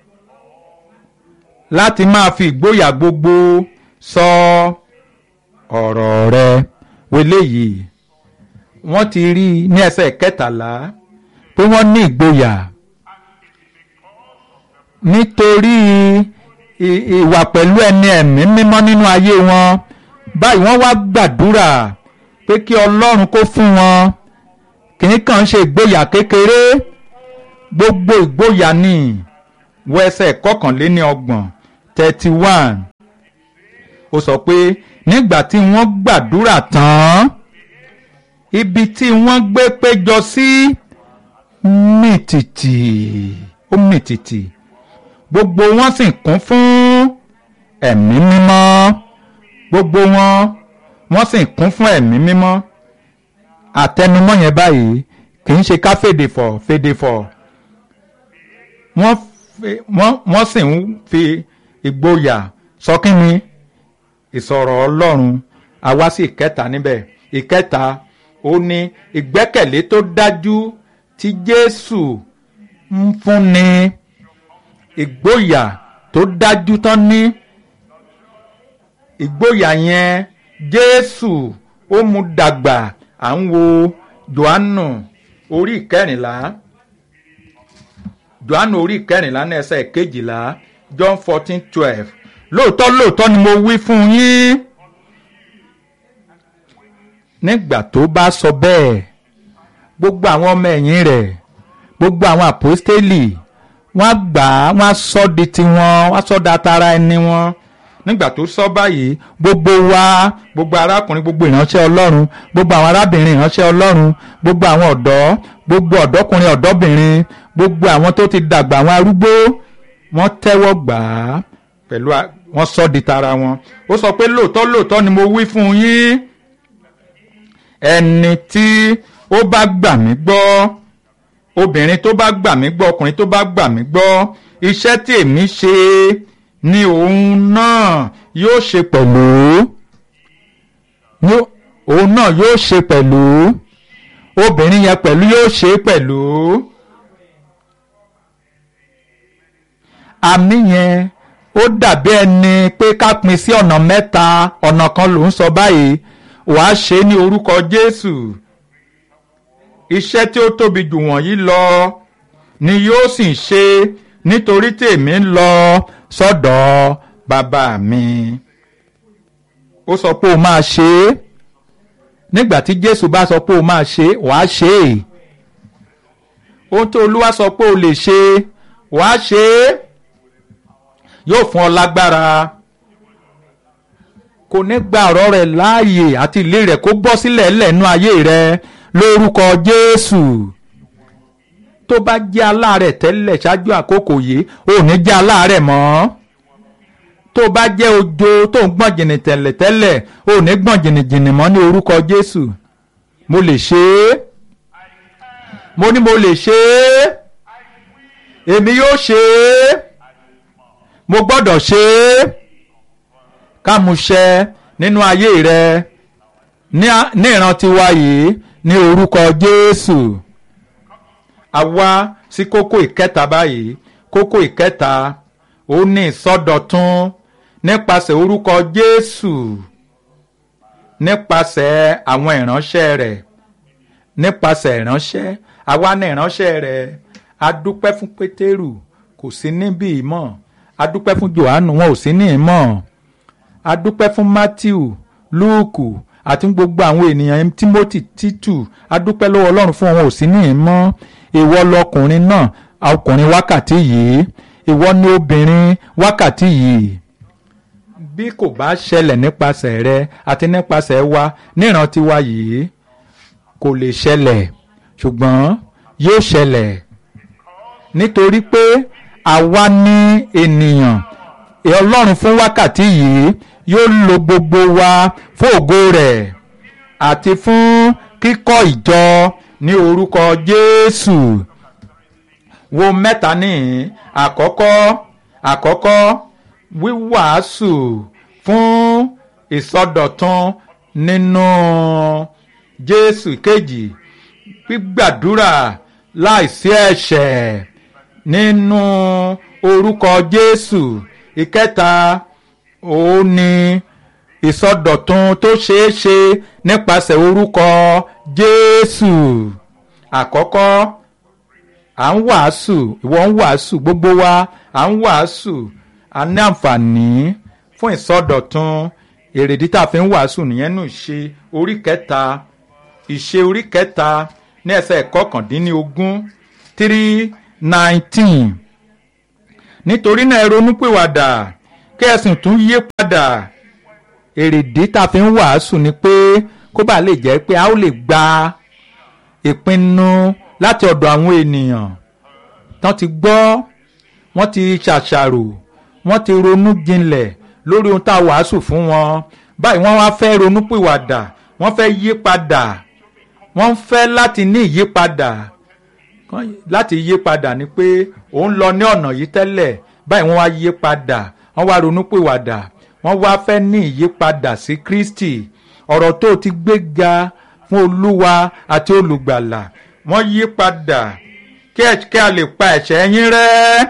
láti máa fi ìgboyà gbogbo sọ ọ̀rọ̀ rẹ wọlé yìí wọ́n ti rí i ní ẹsẹ̀ kẹtàlá pé wọ́n ní ìgboyà nítorí ìwà pẹ̀lú ẹni ẹ̀mí mímọ́ nínú ayé wọn báyìí wọ́n wá gbàdúrà pé kí ọlọ́run kó fún wọn kìí kàn ṣe ìgboyà kékeré gbogbo ìgboyà ni wọ ẹsẹ̀ kọkànléní ọgbọ̀n thirty one ó sọ pé nígbà tí wọ́n gbàdúrà tán ibi tí wọ́n gbé péjọ sí mìtìtì ó mìtìtì gbogbo wọn sì kún fún ẹ̀mí mímọ́ gbogbo wọn wọ́n sì kún fún ẹ̀mí mímọ́ àtẹnumọ́ yẹn báyìí kì í ṣe ká fèdè fọ̀ fèdè fọ̀ wọ́n wọ́n wọ́n sì ń fi ìgboyà sọ kí ni ìsọ̀rọ̀ ọlọ́run àwa sí ìkẹta níbẹ̀ ìkẹta ó ní ìgbẹ́kẹ̀lé tó dájú tí jésù ń fúnni ìgboyà tó dájú tán ní ìgboyà yẹn jésù ó mú dàgbà à ń wo johannu orí ìkẹrìnlá johannu orí ìkẹrìnlá ní ẹsẹ̀ kejìlá john fourteen twelve lóòótọ́ lóòótọ́ ni mo wí fún yín nígbà tó bá sọ bẹ́ẹ̀ gbogbo àwọn ọmọ ẹ̀yìn rẹ̀ gbogbo àwọn àpọ́stélì wọ́n gbà á wọ́n sọ di tiwọn wọ́n sọ da tara ẹni wọn nígbà tó sọ báyìí gbogbo wa gbogbo arákùnrin gbogbo ìránṣẹ́ ọlọ́run gbogbo àwọn arábìnrin ìránṣẹ́ ọlọ́run gbogbo àwọn ọ̀dọ́ gbogbo ọ̀dọ́kùnrin ọ̀dọ́bìnrin gbogbo àwọn tó ti dàgbà àwọn arúgbó wọ́n tẹ́wọ́ gbà á pẹ̀lú wọ́n sọ di tara wọn ó sọ pé lóòótọ́ lóòótọ́ ni mo wí fún yín ẹni tí ó bá gbà mí gbọ́ obìnrin tó bá gbà mí gbọ́ ọkùnrin tó bá gbà mí gbọ́ iṣẹ́ tí èmi ṣe ni òun náà yóò ṣe pẹ̀lú òun náà yóò ṣe pẹ̀lú obìnrin yẹn pẹ̀lú yóò ṣe pẹ̀lú àmì yẹn ó dàbí ẹni pé ká pín sí ọ̀nà mẹ́ta ọ̀nà kan ló ń sọ báyìí wàá ṣe ní orúkọ Jésù iṣẹ́ tí ó tóbi jù wọ̀nyí lọ ni yóò sì ṣe nítorí tèmi ń lọ sọ́dọ̀ bàbá mi. ó sọ pé o máa ṣe é nígbà tí Jésù bá sọ pé o máa ṣe é wàá ṣe é ohun tó Olúwa sọ pé o lè ṣe wàá ṣe é yóò fún ọ lágbára kò ní gba ọ̀rọ̀ rẹ̀ láàyè àti ilé rẹ̀ kó bọ́ sílẹ̀ lẹ́nu ayé rẹ̀ lórúkọ Jésù tó bá jẹ́ aláàárẹ̀ tẹ́lẹ̀ ṣáájú àkókò yìí ò ní jẹ́ aláàárẹ̀ mọ́ tó bá jẹ́ ojo tó ń gbọ̀n jìnnì tẹ́lẹ̀ tẹ́lẹ̀ ò ní gbọ̀n jìnnìjìnnì mọ́ ní orúkọ Jésù mo lè ṣe é mo ní mo lè ṣe é èmi yóò ṣe é mo gbọ́dọ̀ ṣe é kámúṣẹ nínú ayé rẹ ní ìran tiwa yìí ní orúkọ Jésù àwa sí kókó ìkẹta báyìí kókó ìkẹta ó ní ìsọdọ̀tun nípasẹ̀ orúkọ Jésù nípasẹ̀ àwọn ìránṣẹ́ rẹ̀ nípasẹ̀ ìránṣẹ́ àwa ní ìránṣẹ́ rẹ̀ a dúpẹ́ fún Pétérù kò sí níbí mọ́ a dúpẹ́ fún Jòhánù wọn ò sí ní ìmọ̀ a dúpẹ́ fún Matthew Lúùkù àti gbogbo àwọn ènìyàn Timothy Títù a dúpẹ́ lọ́wọ́ Ọlọ́run fún wọn ò sí ní ìmọ̀ ìwọ lọkùnrin náà ọkùnrin wákàtí yìí ìwọ ni obìnrin wákàtí yìí bí kò bá ṣẹlẹ̀ nípasẹ̀ rẹ àti nípasẹ̀ wa níran tiwa yìí kò lè ṣẹlẹ̀ ṣùgbọ́n yóò ṣẹlẹ̀ nítorí pé àwa ní ènìyàn ọlọ́run fún wákàtí yìí yóò lo gbogbo wa fún ògo rẹ̀ àti fún kíkọ́ ìjọ ní orúkọ Jésù wo mẹ́ta níhìn àkọ́kọ́ àkọ́kọ́ wíwàásù fún ìsọdọ̀tun nínú Jésù kejì gbígbàdúrà láìsí ẹ̀ṣẹ̀ nínú orúkọ Jésù ìkẹta òun ni ìsọdọ̀tun tó ṣeé ṣe nípasẹ̀ orúkọ Jésù àkọ́kọ́ à ń wàásù ìwọ ń wàásù gbogbo wa à ń wàásù a ní àǹfààní fún ìsọdọ̀tun èrèdí tá a fi ń wàásù nìyẹn nù ṣe orí kẹta ìṣe orí kẹta ní ẹsẹ̀ kọkàndínlógún three nineteen nítorí náà ẹ ronúpìwàdà kí ẹ sì tún yí padà èrèdí tá a fi ń wàásù ni pé kó bàa lè jẹ́ pé a ó lè gba ìpinnu láti ọ̀dọ̀ àwọn ènìyàn tán ti gbọ́ wọ́n ti ṣàṣàrò wọ́n ti ronú jinlẹ̀ lórí ohun tá a wàásù fún wọn báyìí wọ́n wá fẹ́ ronúpìwàdà wọ́n fẹ́ yí padà wọ́n fẹ́ láti ní ìyípadà láti yí padà ni pé òun lọ ní ọ̀nà yìí tẹ́lẹ̀ báyìí wọ́n wá yí padà wọ́n wá ronúpìwàdà wọ́n wá fẹ́ ní ìyípadà sí Kristi ọ̀rọ̀ tó ti gbé ga fún Olúwa àti olùgbàlà wọ́n yí padà kí ẹ kí a lè pa ẹ̀ṣẹ̀ yín rẹ́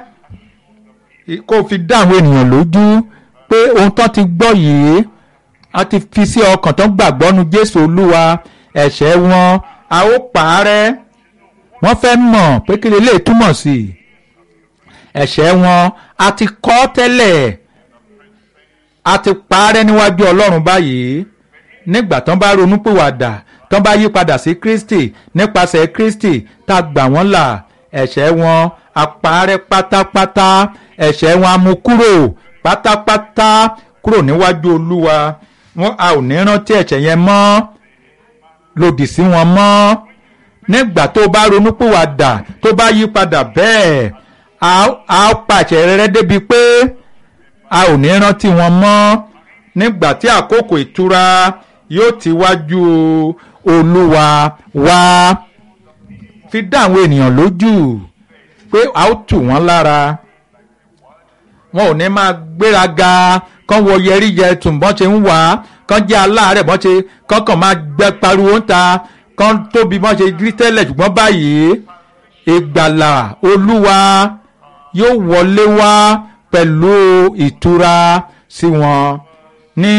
kó fi dá àwọn ènìyàn lójú pé ohun tán ti gbọ́ yìí a ti fi sí ọkàn tán gbàgbọ́ nu Jésù Olúwa ẹ̀ṣẹ̀ wọn a ó pàárẹ́ wọ́n fẹ́ mọ̀ pé kí lè túmọ̀ sí ẹ̀ṣẹ̀ wọn a ti kọ́ tẹ́lẹ̀ a ti pàárẹ́ níwájú Ọlọ́run báyìí nígbà tán bá ronúpìwàdà tán bá yí padà sí Kristi nípasẹ̀ Kristi tá a gbà wọ́n là ẹ̀ṣẹ̀ wọn a pàárẹ́ pátápátá ẹ̀ṣẹ̀ wọn a mú kúrò pátápátá kúrò níwájú Olúwa wọn a ò ní rántí ẹ̀ṣẹ̀ yẹn mọ́ lòdì sí wọn mọ́ nígbà tó bá ronúpìwàdà tó bá yí padà bẹ́ẹ̀ a ó pàṣẹ rere débi pé a ò ní rántí wọn mọ́ nígbà tí àkókò ìtura yóò ti wájú olúwa wá fi dá àwọn ènìyàn lójú pé a ó tù wọ́n lára wọn ò ní máa gbéraga kán wọ yẹrí yẹ tùm bọ́n ṣe ń wá kán jẹ́ aláàárẹ̀ bọ́n ṣe kán kàn máa gbẹ pariwo ń ta kán tóbi bọ́n ṣe rí tẹ́lẹ̀ ṣùgbọ́n báyìí ìgbàlà olúwa yóò wọlé wá pẹ̀lú ìtura sí wọn ní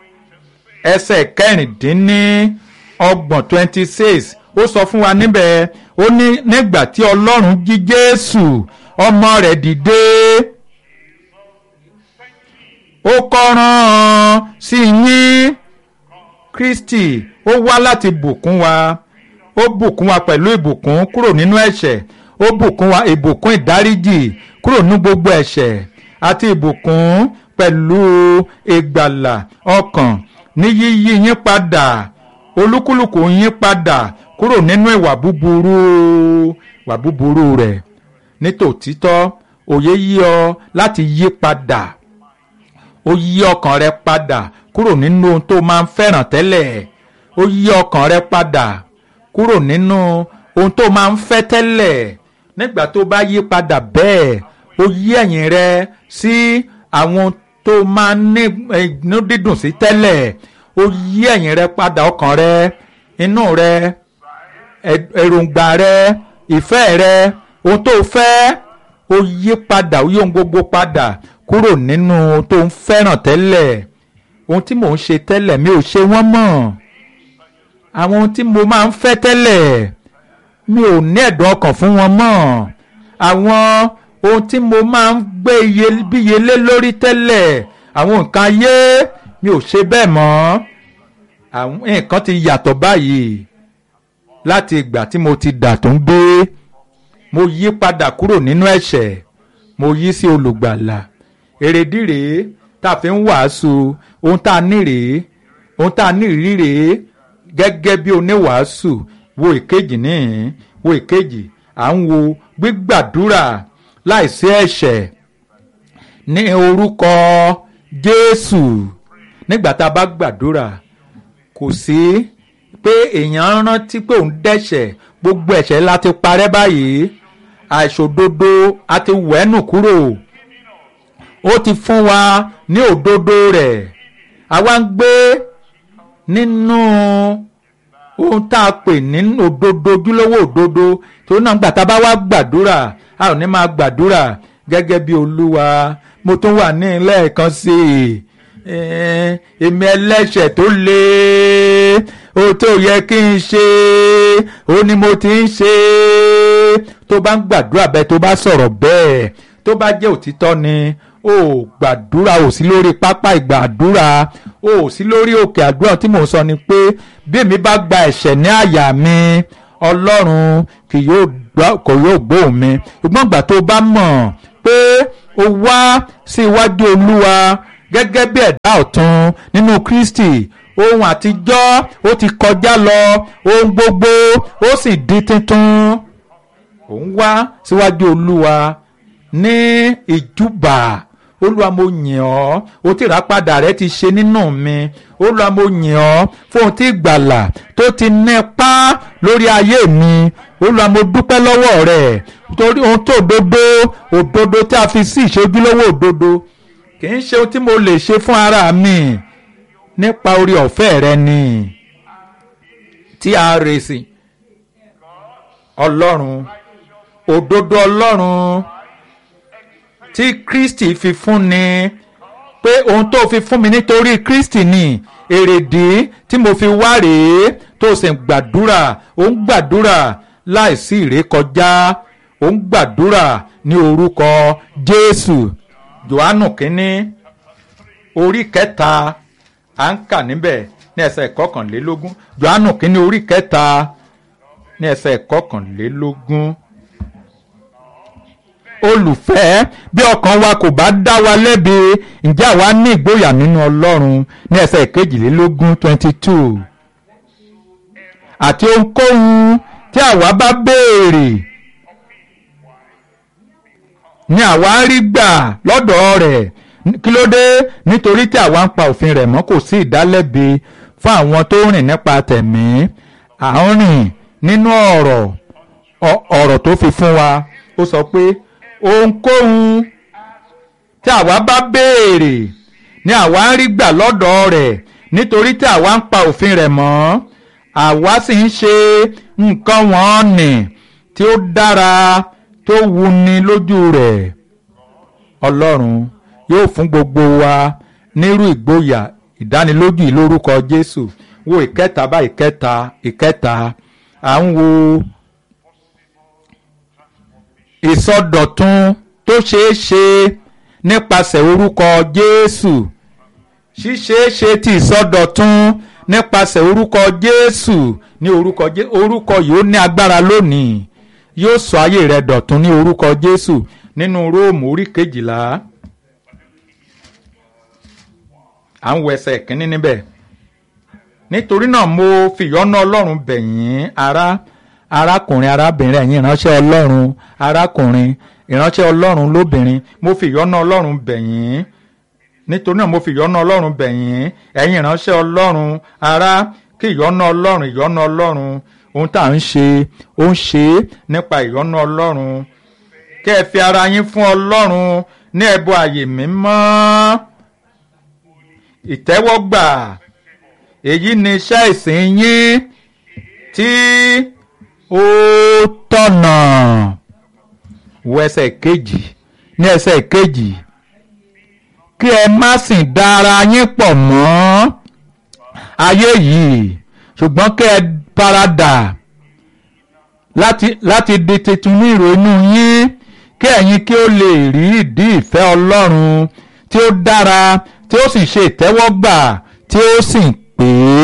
ẹsẹ̀ kẹrìndínní ọgbọ̀n twenty six ó sọ fún wa níbẹ̀ ó ní nígbà tí ọlọ́run jí jésù ọmọ rẹ̀ dìde ó kọ́ran sí yín kristi ó wá láti bùkún wa ó bùkún wa pẹ̀lú ìbùkún kúrò nínú ẹ̀ṣẹ̀ ó bùkún wa ìbùkún ìdáríjì kúrò nínú gbogbo ẹ̀ṣẹ̀ àti ìbùkún pẹ̀lú ìgbàlà ọkàn ní yíyí yín padà olúkúlùkù yín padà kúrò nínú ìwà búburú ìwà búburú rẹ̀ nítòtítọ́ òye yí ọ láti yí padà ó yí ọkàn rẹ padà kúrò nínú ohun tó máa ń fẹ́ràn tẹ́lẹ̀ ó yí ọkàn rẹ padà kúrò nínú ohun tó máa ń fẹ́ tẹ́lẹ̀ nígbà tó bá yí padà bẹ́ẹ̀ ó yí ẹ̀yìn rẹ sí àwọn tó máa ń ní inú dídùn sí tẹ́lẹ̀ ó yí ẹ̀yìn rẹ padà ọkàn rẹ inú rẹ èròǹgbà rẹ ìfẹ́ rẹ ohun tó fẹ́ ó yí padà ó yí ohun gbogbo padà kúrò nínú ohun tó ń fẹ́ràn tẹ́lẹ̀ ohun tí mò ń ṣe tẹ́lẹ̀ mi ò ṣe wọ́n mọ́ àwọn ohun tí mo máa ń fẹ́ tẹ́lẹ̀ mi ò ní ẹ̀dùn ọkàn fún wọn mọ́ àwọn ohun tí mo máa ń gbé iyebíyelé lórí tẹ́lẹ̀ àwọn nǹkan ayé mi ò ṣe bẹ́ẹ̀ mọ́ àwọn nǹkan ti yàtọ̀ báyìí láti ìgbà tí mo ti dà tó ń gbé mo yí padà kúrò nínú ẹ̀ṣẹ̀ mo yí sí olùgbàlà èrèdí rèé tá a fi ń wàásù ohun tá a ní rèé ohun tá a ní rí rèé gẹ́gẹ́ bí oníwàásù wo ìkejì níhìn wo ìkejì à ń wo gbígbàdúrà láìsí ẹ̀ṣẹ̀ ní orúkọ Jésù nígbà tá a bá gbàdúrà kò sí pé èèyàn rántí pé òun dẹ́ṣẹ̀ gbogbo ẹ̀ṣẹ̀ láti parẹ́ báyìí àìṣòdodo àti wẹ́nù kúrò ó ti fún wa ní òdodo rẹ̀ àwa ń gbé nínú ohun tá a pè ní òdodo ojúlówó òdodo tó náà gbà tá a bá wá gbàdúrà a ò ní máa gbàdúrà gẹ́gẹ́ bí olúwa mo tún wà ní ilé ẹ̀kan sí i èmi ẹlẹ́ṣẹ̀ tó le o tó yẹ kí n ṣe ó ní mo ti ń ṣe tó bá ń gbàdúrà bẹ́ẹ̀ tó bá sọ̀rọ̀ bẹ́ẹ̀ tó bá jẹ́ òtítọ́ ni o gbàdúrà o sí lórí pápá ìgbàdúrà o sí lórí òkè àdúrà tí mò ń sọ ni pé bí èmi bá gba ẹ̀ṣẹ̀ ní àyà mi ọlọ́run kì yóò kò yóò gbóhùn mi ṣùgbọ́n ìgbà tó bá mọ̀ pé o wá sí iwájú olúwa gẹ́gẹ́ bí ẹ̀dá ọ̀tun nínú kristi ohun àtijọ́ ó ti kọjá lọ ohun gbogbo ó sì di tuntun ò ń wá síwájú olúwa ní ìjúbà olúwa mo yìn ọ́ o tí ìràpadà rẹ ti ṣe nínú mi olúwa mo yìn ọ́ fún ohun tí ìgbàlà tó ti nípa lórí ayé mi olúwa mo dúpẹ́ lọ́wọ́ rẹ̀ torí ohun tó òdodo òdodo tí a fi sí ìṣojúlówó òdodo kì í ṣe ohun tí mo lè ṣe fún ara mi nípa orí ọ̀fẹ́ rẹ ni tí a rèsì ọlọ́run òdodo ọlọ́run tí kristi fi fún ni pé ohun tó fi fún mi nítorí kristi ni èrèdí tí mo fi wá rèé tó sì ń gbàdúrà ó ń gbàdúrà láìsí ìrékọjá ó ń gbàdúrà ní orúkọ jésù johannu kínní orí kẹta à ń kà níbẹ̀ ní ẹsẹ̀ kọkànlélógún johannu kínní orí kẹta ní ẹsẹ̀ kọkànlélógún olùfẹ́ bí ọkàn wa kò bá dá wa lẹ́bi ǹjẹ́ àwa ní ìgboyà nínú ọlọ́run ní ẹsẹ̀ kejìlélógún twenty two àti ohunkóhun tí àwa bá béèrè ni àwa ń rí gbà lọ́dọ̀ rẹ̀ kí ló dé nítorí tí àwa ń pa òfin rẹ̀ mọ́ kò sí ìdálẹ́bi fún àwọn tó rìn nípa tẹ̀mí à ń rìn nínú ọ̀rọ̀ ọ̀rọ̀ tó fi fún wa ó sọ pé ohunkóhun tí àwa bá béèrè ni àwa ń rí gbà lọ́dọ̀ rẹ̀ nítorí tí àwa ń pa òfin rẹ̀ mọ́ àwa sì ń ṣe nǹkan wọ́n nì tí ó dára tó wuni lójú rẹ̀ ọlọ́run yóò fún gbogbo wa nírú ìgboyà ìdánilójú yìí lórúkọ jésù wo ìkẹta bá ìkẹta ìkẹta à ń wo ìsọdọ̀tun tó ṣeé ṣe nípasẹ̀ orúkọ jésù ṣíṣeéṣe ti ìsọdọ̀tun nípasẹ̀ orúkọ jésù ní orúkọ jésù orúkọ yìí ó ní agbára lónìí yóò sọ ayé rẹ dọ̀tun ní orúkọ jésù nínú róòmù orí kejìlá à ń wo ẹsẹ̀ kínní níbẹ̀ nítorí náà mo fìyọ́nú ọlọ́run bẹ̀ yín ará arákùnrin arábìnrin ẹ̀yin ìránṣẹ́ ọlọ́run arákùnrin ìránṣẹ́ ọlọ́run lóbìnrin mo fìyọ́nú ọlọ́run bẹ̀ yín nítorí náà mo fìyọ́nú ọlọ́run bẹ̀ yín ẹ̀yin ìránṣẹ́ ọlọ́run ará kí ìyọ́nú ọlọ́run ìyọ́nú ọlọ́run ohun tá à ń ṣe ó ń ṣe é nípa ìyọ́nú ọlọ́run kẹ́ ẹ fi ara yín fún ọlọ́run ní ẹbọ àyè mímọ́ ìtẹ́wọ́gbà èyí ni iṣẹ́ ìsìn yín tí ó tọ̀nà wo ẹsẹ̀ kejì ní ẹsẹ̀ kejì kí ẹ má sì dá ara yín pọ̀ mọ́ ayé yìí ṣùgbọ́n kí ẹ paradà láti láti di tuntun ní ìrònú yín kí ẹ̀yin kí ó lè rí ìdí ìfẹ́ Ọlọ́run tí ó dára tí ó sì ṣe ìtẹ́wọ́gbà tí ó sì pé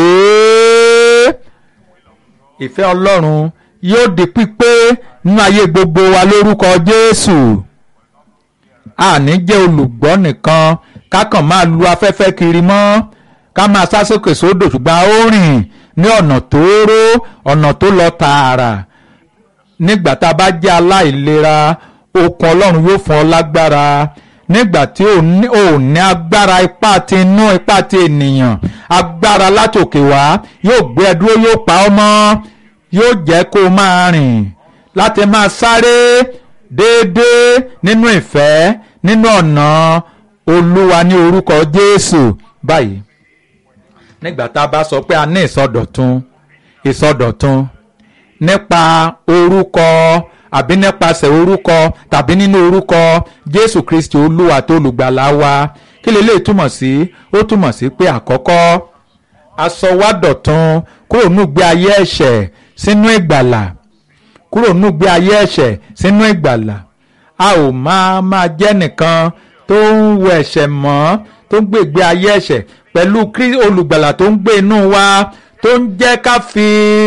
ìfẹ́ Ọlọ́run yóò di pípé nínú ayé gbogbo wa lórúkọ Jésù àní jẹ́ olùgbọ́ nìkan ká kàn máa lu afẹ́fẹ́ kiri mọ́ ká máa sá sókè sódò ṣùgbọ́n ó rìn ní ọ̀nà tóóró ọ̀nà tó lọ tààrà nígbà tá a bá jẹ́ aláìlera okun ọlọ́run yóò fún ọ lágbára nígbà tí ò ní ò ní agbára ipá ti inú ipá ti ènìyàn agbára látòkè wá yóò gbé ẹ dúró yóò pa ọ́ mọ́ yóò jẹ́ kó o máa rìn láti máa sáré déédéé nínú ìfẹ́ nínú ọ̀nà olúwa ní orúkọ jésù báyìí nígbà tá a bá sọ pé a ní ìsọdọ̀tun ìsọdọ̀tun nípa orúkọ àbí nípasẹ̀ orúkọ tàbí nínú orúkọ jésù kristi olúwa tó olùgbàlà wa kí lè lè túmọ̀ sí ó túmọ̀ sí pé àkọ́kọ́ asọwádọ̀tun kúrò nùgbé ayé ẹ̀ṣẹ̀ sínú ìgbàlà kúrò nùgbé ayé ẹ̀ṣẹ̀ sínú ìgbàlà a ò máa máa jẹ́ nìkan tó ń wọ ẹ̀ṣẹ̀ mọ́ tó ń gbègbé ayé ẹ̀ṣẹ̀ pẹ̀lú olùgbàlà tó ń gbé inú wa tó ń jẹ́ ká fi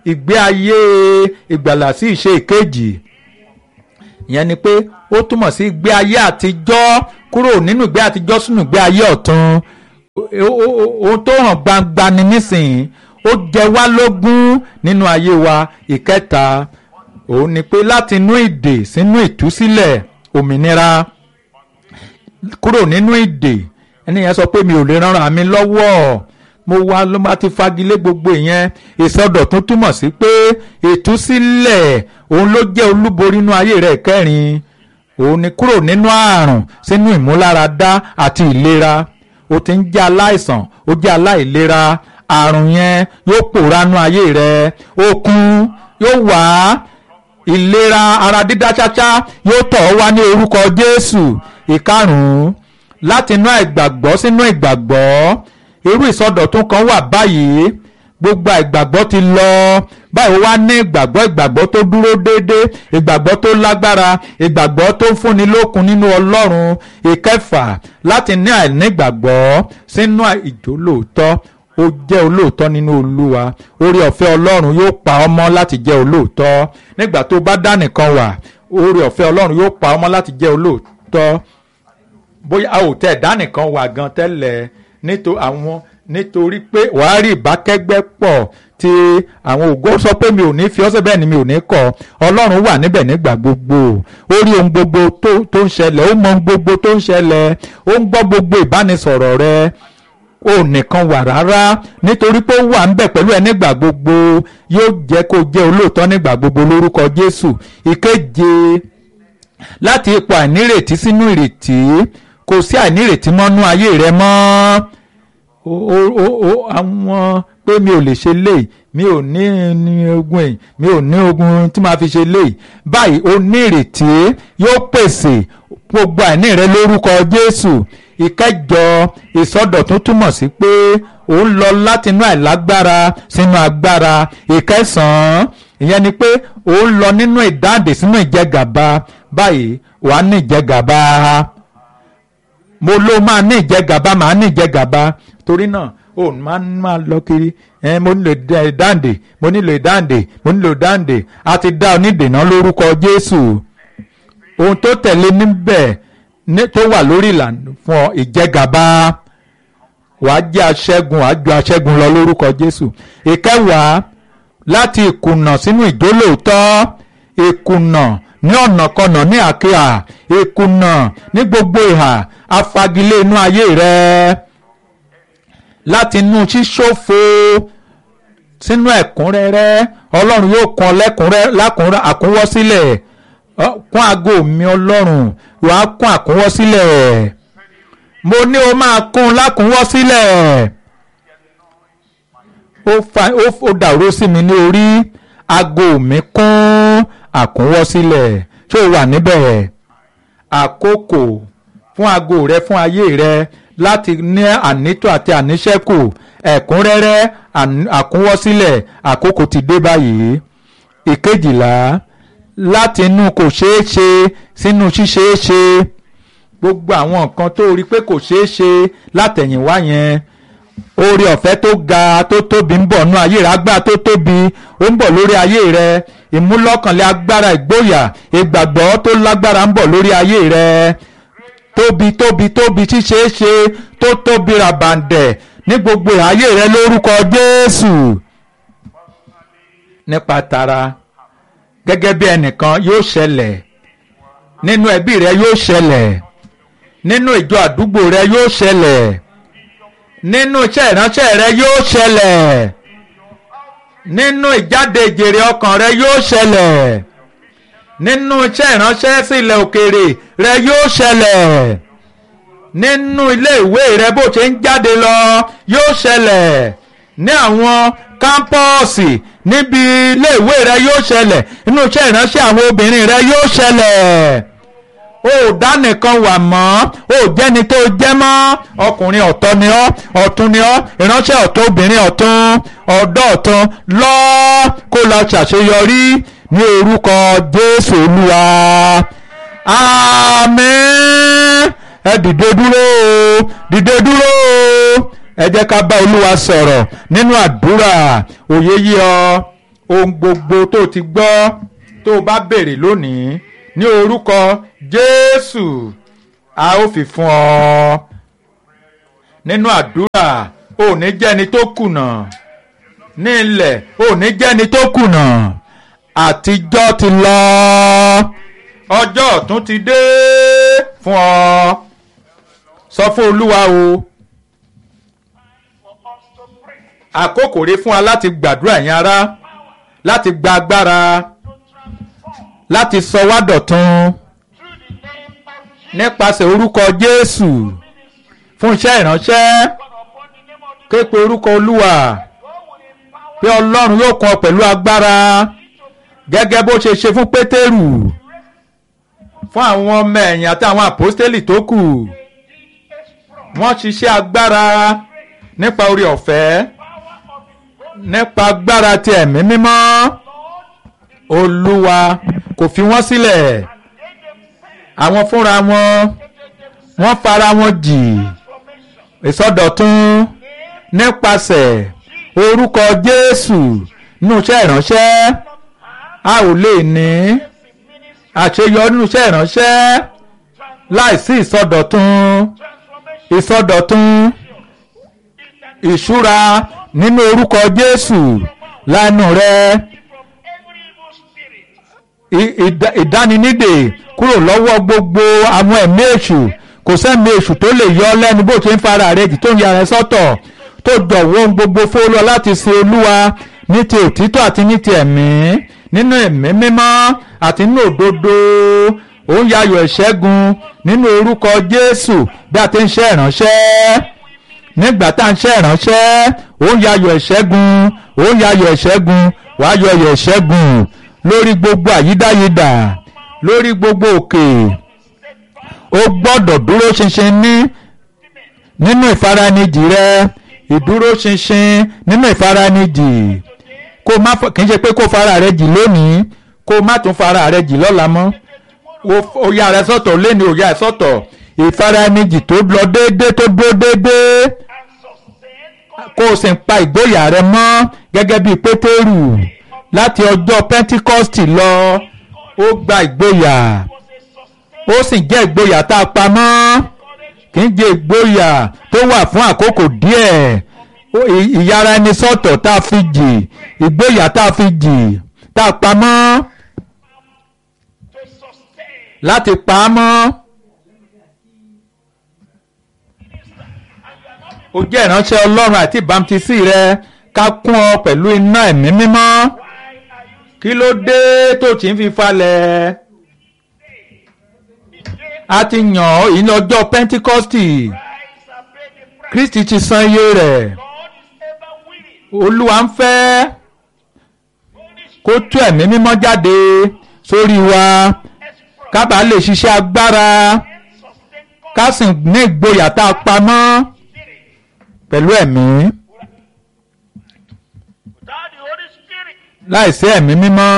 ìgbé ayé ìgbàlà sí ìṣe ìkejì ìyẹn ni pé ó túmọ̀ sí ìgbé ayé àtijọ́ kúrò nínú ìgbé àtijọ́ sínú ìgbé ayé ọ̀tun ohun tó hàn gbangba ni nísìnyí ó jẹ wá lógún nínú ayé wa ìkẹta òun ni pé láti inú ìdè sínú ìtúsílẹ̀ òmìnira kúrò nínú ìdè ẹni yẹn sọ pé mi ò lè ràn mí lọ́wọ́ mo wá ló bá ti fagilé gbogbo ìyẹn ìsọdọ̀tún túmọ̀ sí pé ìtúsílẹ̀ òun ló jẹ́ olúborí inú ayé rẹ̀ kẹrin òun ni kúrò nínú àrùn sínú ìmúláradá àti ìlera o ti ń jẹ́ aláìsàn ó jẹ́ aláìlera àrùn yẹn yóò pòórá nú ayé rẹ̀ okun yóò wá ìlera ara dídá ṣáṣá yóò tọ̀ ọ́ wá ní orúkọ Jésù ìkarùn-ún láti inú àìgbàgbọ́ sínú ìgbàgbọ́ irú ìsọdọ̀tún kan wà báyìí gbogbo ìgbàgbọ́ ti lọ báyìí wá ní ìgbàgbọ́ ìgbàgbọ́ tó dúró déédéé ìgbàgbọ́ tó lágbára ìgbàgbọ́ tó ń fúnni lókun nínú Ọlọ́run ìkẹfà láti ní àìnígbàgbọ́ sínú ìjólóòtọ́ ó jẹ́ olóòótọ́ nínú Olúwa oore ọ̀fẹ́ Ọlọ́run yóò pa ọ́ mọ́ láti jẹ́ olóòótọ́ nígbà tó bá dá nìkan wà oore ọ̀fẹ́ Ọlọ́run yóò pa ọ́ mọ́ láti jẹ́ olóòótọ́ bóyá a ò tẹ̀ dá nìkan wà gan tẹ́lẹ̀ nítorí àwọn nítorí pé wàá rí ìbákẹ́gbẹ́ pọ̀ tí àwọn ògo sọ pé mi ò ní fi ọ́sẹ̀ bẹ́ẹ̀ ni mi ò ní kọ̀ ọlọ́run wà níbẹ̀ nígbà gbogbo ó rí ohun gbogbo tó ń ṣẹlẹ̀ ó mọ ohun gbogbo tó ń ṣẹlẹ̀ ó ń gbọ́ gbogbo ìbánisọ̀rọ̀ rẹ ó nìkan wà rárá nítorí pé ó wà ń bẹ̀ pẹ̀lú ẹ nígbà gbogbo yóò jẹ́ kó jẹ́ olóòótọ́ nígbà gbogbo lórúkọ Jésù ìkeje láti ipò àìnírètí sínú ìrètí kò sí àìnírètí mọ́nú ayé rẹ mọ́ àwọn pé mi ò lè ṣe léyìí mi ò ní ní ogun èyí mi ò ní ogun tí màá fi ṣe léyìí báyìí o ní ìrètí yóò pèsè gbogbo àìní rẹ lórúkọ Jésù ìkẹjọ ìsọdọ̀tún túmọ̀ sí pé ó ń lọ látinú àìlágbára sínú agbára ìkẹsàn-án ìyẹn ni pé ó ń lọ nínú ìdáǹdè sínú ìjẹgàba báyìí wàá ní ìjẹgàba mo ló máa ní ìjẹgàba màá ní ìjẹgàba torí náà ó máa ń máa lọ kiri ẹ mo nílò ìdáǹdè mo nílò ìdáǹdè mo nílò ìdáǹdè a ti dá onídènà lórúkọ Jésù ohun tó tẹ̀lé níbẹ̀ tó wà lórí ìlànà fún ọ ìjẹgàba wàá jẹ́ aṣẹ́gun wàá ju aṣẹ́gun lọ lórúkọ Jésù ìkẹwàá láti ìkùnà sínú ìjólóòtọ́ ìkùnà ní ọ̀nàkọnà ní àkíyà ìkùnà ní gbogbo ìhà afagilé inú ayé rẹ láti inú ṣíṣòfò sínú ẹ̀kúnrẹ́rẹ́ ọlọ́run yóò kún ọ lẹ́kúnrẹ́ àkúnwọ́sílẹ̀ kún aago mi ọlọ́run wàá kún àkúnwọ́sílẹ̀ mo ní o máa kún lákúnwọ́sílẹ̀ ó dàrú sí mi ní orí aago mi kún àkúnwọ́sílẹ̀ ṣé o wà níbẹ̀ àkókò fún aago rẹ fún ayé rẹ láti ní ànító àti àníṣẹ́kù ẹ̀kúnrẹ́rẹ́ àkúnwọ́sílẹ̀ àkókò ti dé báyìí ìkejìlá láti inú kò ṣeé ṣe sínú ṣíṣeé ṣe gbogbo àwọn nǹkan tó rí pé kò ṣeé ṣe látẹ̀yìnwá yẹn oore ọ̀fẹ́ tó ga tó tóbi ń bọ̀ nú ayé rẹ agbára tó tóbi ó ń bọ̀ lórí ayé rẹ ìmúlọ́kànlé agbára ìgboyà ìgbàgbọ́ tó lágbára ń bọ̀ lórí ayé rẹ tóbi tóbi tóbi ṣíṣeé ṣe tó tóbi ràbàǹdẹ̀ ní gbogbo ayé rẹ lórúkọ Jésù nípa tara gẹ́gẹ́ bí ẹnìkan yóò ṣẹlẹ̀ nínú ẹbí rẹ yóò ṣẹlẹ̀ nínú ìjọ àdúgbò rẹ yóò ṣẹlẹ̀ nínú iṣẹ́ ìránṣẹ́ rẹ yóò ṣẹlẹ̀ nínú ìjáde ìjèrè ọkàn rẹ yóò ṣẹlẹ̀ nínú iṣẹ́ ìránṣẹ́ sí ilẹ̀ òkèèrè rẹ yóò ṣẹlẹ̀ nínú ilé ìwé rẹ bó ṣe ń jáde lọ yóò ṣẹlẹ̀ ní àwọn kámpọ́ọ̀sì níbi ilé ìwé rẹ yóò ṣẹlẹ̀ nínú iṣẹ́ ìránṣẹ́ àwọn obìnrin rẹ yóò ṣẹlẹ̀ o ò dá nìkan wà mọ́ o ò jẹ́ni tó jẹ́ mọ́ ọkùnrin ọ̀tọ̀ ni ọ́ ọ̀tún ni ọ́ ìránṣẹ́ ọ̀tún obìnrin ọ̀tún ọ̀dọ́ ọ̀tún lọ kó lọ ṣàṣeyọrí ní orúkọ Jésù Olúwa àmín ẹ dìde dúró dìde dúró ẹ jẹ́ ká bá Olúwa sọ̀rọ̀ nínú àdúrà òye yí ọ ohun gbogbo tó ti gbọ́ tó o bá béèrè lónìí ní orúkọ Jésù a ó fi fún ọ nínú àdúrà ò ní jẹ́ni tó kùnà ní ilẹ̀ ò ní jẹ́ni tó kùnà àtijọ́ ti lọ ọjọ́ ọ̀tún ti dé fún ọ sọ fún Olúwa o àkókò rèé fún wa láti gbàdúrà yẹn ará láti gba agbára láti sọ wá dọ̀tun nípasẹ̀ orúkọ Jésù fún iṣẹ́ ìránṣẹ́ képe orúkọ Olúwa pé Ọlọ́run yóò kọ́ ọ pẹ̀lú agbára gẹ́gẹ́ bó ṣe ṣe fún Pétérù fún àwọn ọmọ ẹ̀yìn àti àwọn àpọ́stélì tó kù wọ́n ṣiṣẹ́ agbára nípa orí ọ̀fẹ́ nípa agbára ti ẹ̀mí mímọ́ Olúwa kò fi wọ́n sílẹ̀ àwọn fúnra wọn wọ́n fara wọn jì ìsọdọ̀tun nípasẹ̀ orúkọ Jésù nínú iṣẹ́ ìránṣẹ́ a ò lè ní àṣeyọrí nínú iṣẹ́ ìránṣẹ́ láìsí ìsọdọ̀tun ìsọdọ̀tun ìṣúra nínú orúkọ Jésù lánàá rẹ ìdáninídè kúrò lọ́wọ́ gbogbo àwọn ẹ̀mí èṣù kò sẹ́mi èṣù tó lè yọ ọ́ lẹ́nu bó ṣe ń fara rẹ̀ jì tó ń yára sọ́tọ̀ tó jọ̀wọ́ ohun gbogbo fólúwa láti sin olúwa ní ti òtítọ́ àti ní ti ẹ̀mí nínú ẹ̀mí mímọ́ àti nínú òdodo òun yayọ̀ ìṣẹ́gun nínú orúkọ Jésù bí a ti ń ṣe ìránṣẹ́ nígbà tá à ń ṣe ìránṣẹ́ òun yayọ̀ ìṣẹ́gun òun yayọ̀ ìṣẹ́gun wàá yọyọ̀ ìṣẹ́gun lórí gbogbo àyídáyidà lórí gbogbo òkè ó gbọ́dọ̀ dúró ṣinṣin ní nínú ìfaranijì rẹ ìdúró ṣinṣin nínú ìfaranijì kó má kì í ṣe pé kó fara rẹ jì lónìí kó má tún fara rẹ jì lọ́la mọ́ ó yà rẹ sọ́tọ̀ lẹ́ni ó yà rẹ sọ́tọ̀ ìfaranijì tó lọ déédéé tó dúró déédéé kó o sì ń pa ìgboyà rẹ mọ́ gẹ́gẹ́ bíi Pétérù láti ọjọ́ Pentikọ́stì lọ ó gba ìgboyà ó sì jẹ́ ìgboyà tá a pa mọ́ kì í jẹ́ ìgboyà tó wà fún àkókò díẹ̀ ìyára ẹni sọ́tọ̀ tá a fi jì ìgboyà tá a fi jì tá a pa mọ́ láti pa á mọ́. ó jẹ́ ìránṣẹ́ Ọlọ́run àti ìbámutísí rẹ ká kún ọ pẹ̀lú iná ẹ̀mí mímọ́ kí ló dé tó ti ń fi falẹ̀ a ti yàn ọ́ ìní ọjọ́ Pentikọ́stì Kristi ti san iye rẹ̀ Olúwa ń fẹ́ kó tú ẹ̀mí mímọ́ jáde sórí wa ká bàa lè ṣiṣẹ́ agbára ká sì ní ìgboyà tá a pamọ́ pẹ̀lú ẹ̀mí láìsí ẹ̀mí mímọ́.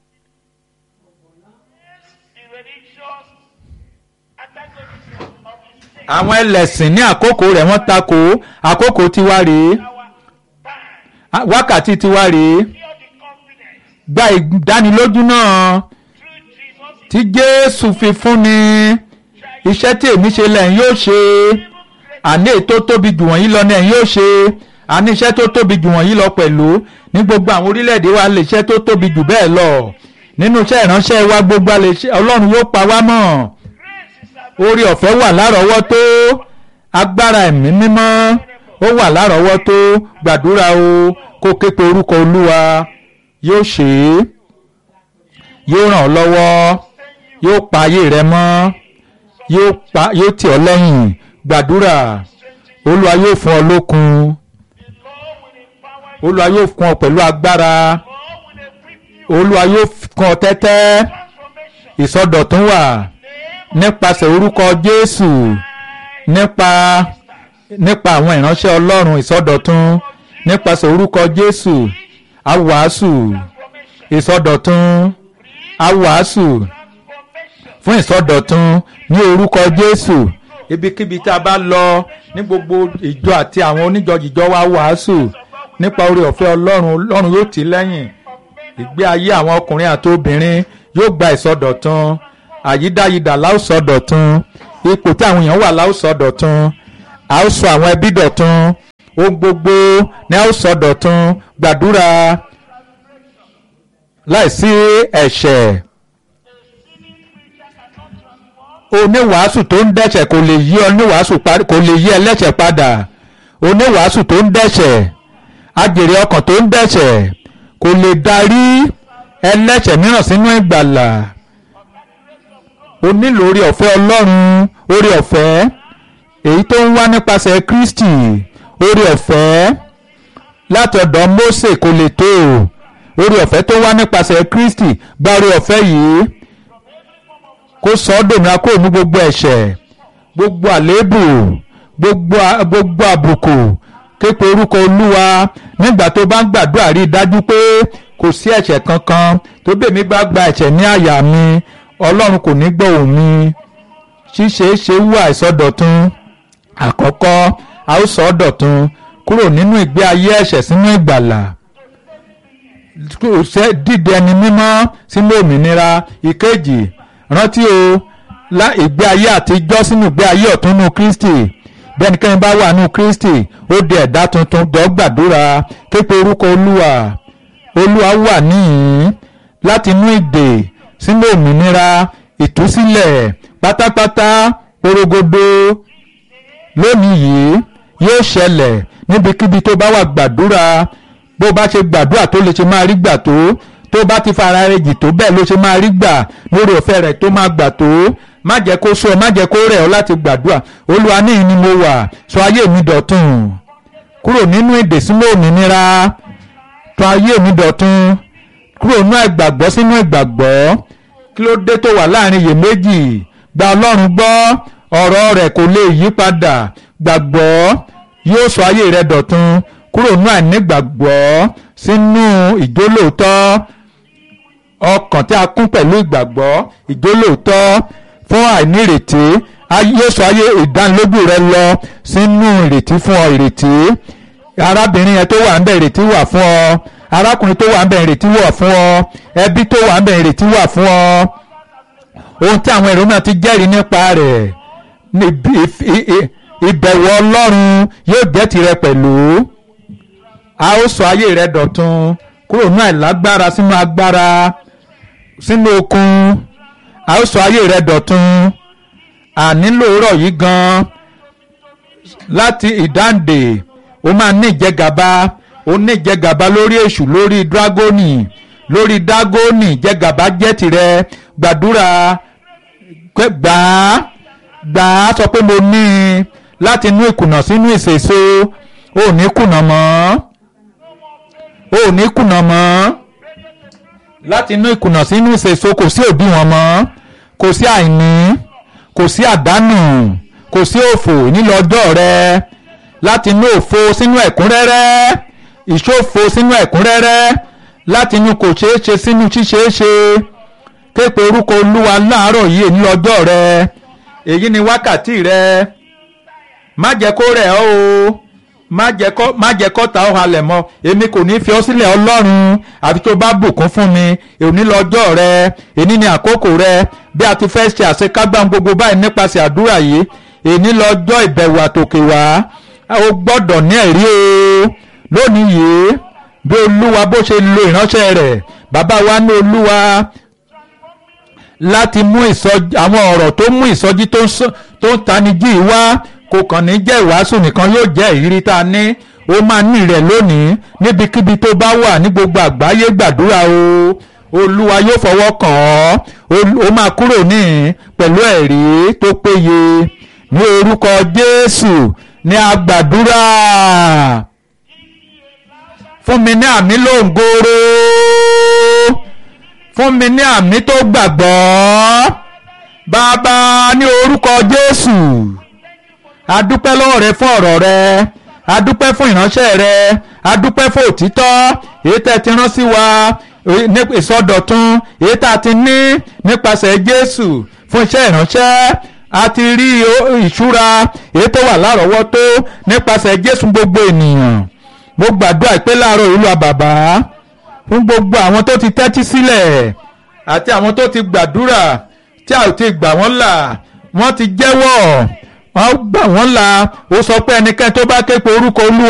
àwọn ẹlẹ́sìn ní àkókò rẹ̀ wọ́n takò àkókò tiwa rèé wákàtí tiwa rèé gba ìdánilójú náà tí Jésù fi fúnni iṣẹ́ tí èmi ṣe lẹ́yìn yóò ṣe àní ètò tóbi jù wọ̀nyí lọ ní ẹ̀yìn yóò ṣe àní iṣẹ́ tó tóbi jù wọ̀nyí lọ pẹ̀lú ní gbogbo àwọn orílẹ̀-èdè wa lè iṣẹ́ tó tóbi jù bẹ́ẹ̀ lọ nínú iṣẹ́ ìránṣẹ́ wa gbogbo Ọlọ́run yóò pa wá mọ́ orí ọ̀fẹ́ wà lárọ̀ọ́wọ́tó agbára ẹ̀mí mímọ́ ó wà lárọ̀ọ́wọ́tó gbàdúrà o kó képe orúkọ Olúwa yóò ṣe é yóò ràn ọ́ lọ́wọ́ yóò pa ayé rẹ mọ́ yóò tì ọ́ lẹ́yìn gbàdúrà olúwa yóò fún ọ lókun olúwa yóò fún ọ pẹ̀lú agbára olúwa yóò fún ọ tẹ́tẹ́ ìsọdọ̀tún wà nípasẹ̀ orúkọ jésù nípa nípa àwọn ìránṣẹ́ ọlọ́run ìsọdọ̀tún nípasẹ̀ orúkọ jésù awàásù ìsọdọ̀tún awàásù fún ìsọdọ̀tun ní orúkọ jésù ibikíbi tá a bá lọ ní gbogbo ìjọ àti àwọn oníjọjìjọ wa wàásù nípa oore ọ̀fẹ́ ọlọ́run ọlọ́run yóò tì lẹ́yìn ìgbé ayé àwọn ọkùnrin àti obìnrin yóò gba ìsọdọ̀tun àyídáyidà láòsọdọ̀tun ipò tí àwọn èèyàn wà láòsọdọ̀tun a ó sọ àwọn ẹbí dọ̀tun ohun gbogbo ní a ó sọ dọ̀tun gbàdúrà láìsí ẹ̀ṣẹ̀ oníwàásù tó ń dẹ́ṣẹ̀ kò lè yí oníwàásù kò lè yí ẹlẹ́ṣẹ̀ padà oníwàásù tó ń dẹ́ṣẹ̀ ajèrè ọkàn tó ń dẹ́ṣẹ̀ kò lè darí ẹlẹ́ṣẹ̀ mìíràn sínú ìgbàlà o nílò orí ọ̀fẹ́ ọlọ́run orí ọ̀fẹ́ èyí tó ń wá nípasẹ̀ kristi orí ọ̀fẹ́ láti ọ̀dọ̀ mósè kò lè tó orí ọ̀fẹ́ tó wá nípasẹ̀ kristi gba orí ọ̀fẹ́ yìí kó sọ ọ́ dòmìnira kúrò ní gbogbo ẹ̀ṣẹ̀ gbogbo àléébù gbogbo gbogbo àbùkù képe orúkọ olúwa nígbà tó bá ń gbàdúrà rí i dájú pé kò sí ẹ̀ṣẹ̀ kankan tó bèmí bá gba ẹ̀ṣẹ̀ ní àyà mi ọlọ́run kò ní gbọ́ òun mi ṣíṣe é ṣe wú àìsọdọ̀tun àkọ́kọ́ a ó sọ ọ́ dọ̀tun kúrò nínú ìgbé ayé ẹ̀ṣẹ̀ sínú ìgbàlà dídẹ ẹni mímọ́ sínú òmìnira ìkejì rántí o lá ìgbé ayé àtijọ́ sínú ìgbé ayé ọ̀túnnú kristi bẹ́nikẹ́ni bá wà nínú kristi ó di ẹ̀dá tuntun jọ gbàdúrà képe orúkọ olúwa olúwa wà níhìn láti inú ìdè sínú òmìnira ìtúsílẹ̀ pátápátá porogodo lónìí yìí yóò ṣẹlẹ̀ níbikíbi tó bá wà gbàdúrà bó bá ṣe gbàdúrà tó lè ṣe máa rí gbà tó tó bá ti fara rẹ̀ jì tó bẹ́ẹ̀ ló ṣe máa rí gbà lórí ọ̀fẹ́ rẹ̀ tó máa gbà tó má jẹ́ kó sọ má jẹ́ kó rẹ̀ ọ́ láti gbàdúrà olúwa níhìn ni mo wà sọ ayé mi dọ̀tun kúrò nínú èdè sínú òmìnira tọ̀ ayé mi dọ̀tun kúrò nínú ìgbàgbọ́ sínú ìgbàgbọ́ kí ló dé tó wà láàrin iyèméjì gba ọlọ́run gbọ́ ọ̀rọ̀ rẹ̀ kò lè yí padà gbàgbọ́ yóò sọ ayé rẹ̀ dọ̀tun kúrò nínú àìnígbàgbọ́ sínú ìjólóòtọ́ ọkàn tí a kún pẹ̀lú ìgbàgbọ́ ìjólóòtọ́ fún àìnírètí yóò sọ ayé ìdánilójú rẹ lọ sínú ìrètí fún ọ ìrètí arábìnrin yẹn tó wà ń bẹ ìrètí wà fún ọ arákùnrin tó wà ń bẹ ìrètí wà fún ọ ẹbí tó wà ń bẹ ìrètí wà fún ọ ohun tí àwọn èrò náà ti jẹ́rìí nípa rẹ̀ ìbẹ̀wò ọlọ́run yóò jẹ́ tirẹ̀ pẹ̀lú a ó sọ ayé rẹ dọ̀tun kúrò ní àìlágbára sínú agbára sínú okun a ó sọ ayé rẹ dọ̀tun ànílò rọ̀ yìí gan láti ìdáǹdè ó máa ní ìjẹgàba ó ní ìjẹgàba lórí èṣù lórí dragoni lórí dagoni ìjẹgàba jẹ́ tirẹ̀ gbàdúrà gbà á gbà á sọ pé mo ní i láti inú ìkùnà sínú ìṣèso ò ní kùnà mọ́ ò ní kùnà mọ́ láti inú ìkùnà sínú ìṣèso kò sí òdiwọ̀n mọ́ kò sí àìní kò sí àdánù kò sí òfò nílò ọjọ́ rẹ láti inú òfo sínú ẹ̀kúnrẹ́rẹ́ ìṣòfo sínú ẹ̀kúnrẹ́rẹ́ láti inú kò ṣeé ṣe sínú ṣíṣeé ṣe képe orúkọ olúwa láàárọ̀ yìí nílò ọjọ́ rẹ èyí ni wákàtí rẹ má jẹ́ kó rẹ̀ ọ́ o má jẹ́ kó má jẹ́ kó ta ọ́ halẹ̀ mọ́ èmi kò ní fi ọ́ sílẹ̀ ọlọ́run àfi tó bá bùkún fún mi òní lọ́jọ́ rẹ èní ni àkókò rẹ bí a ti fẹ́ ṣe àṣekágbá gbogbo báyìí nípasẹ̀ àdúrà yìí èní lọ́jọ́ ìbẹ̀wò àtòkè wá o gbọ́dọ̀ ní ẹ̀rí o lónìí yìí bí olúwa bó ṣe lo ìránṣẹ́ rẹ̀ bàbá wa ní olúwa láti mú ìsọjí àwọn ọ̀rọ̀ tó mú ìsọjí tó ń tanijí wá kò kàn ní jẹ́ ìwàásù nìkan yóò jẹ́ ìrírí tá a ní ó máa ní rẹ̀ lónìí níbikíbi tó bá wà ní gbogbo àgbáyé gbàdúrà o olúwa yóò fọwọ́ kàn ọ́ ó máa kúrò ní pẹ̀lú ẹ̀rí tó péye ní orúkọ jésù ní agbàdúrà fún mi ní àmì lóǹgòrò fún mi ní àmì tó gbàgbọ́ bàbá ní orúkọ jésù adúpẹ́ lọ́wọ́ rẹ fún ọ̀rọ̀ rẹ adúpẹ́ fún ìránṣẹ́ rẹ adúpẹ́ fún òtítọ́ èyí tẹ́ ti rán sí wa ìsọdọ̀tun èyí tá a ti ní nípasẹ̀ jésù fún iṣẹ́ ìránṣẹ́ a ti rí ìṣúra èyí tó wà lárọ̀ọ́wọ́tó nípasẹ̀ jésù gbogbo ènìyàn mo gbàdúrà pé láàárọ̀ ìlú àbàbà fún gbogbo àwọn tó ti tẹ́tí sílẹ̀ àti àwọn tó ti gbàdúrà tí a ò ti gbà wọ́n là wọ́n ti jẹ́wọ́ wọ́n gbà wọ́n là ó sọ pé ẹnikẹ́ni tó bá ké pe orúkọ olúwa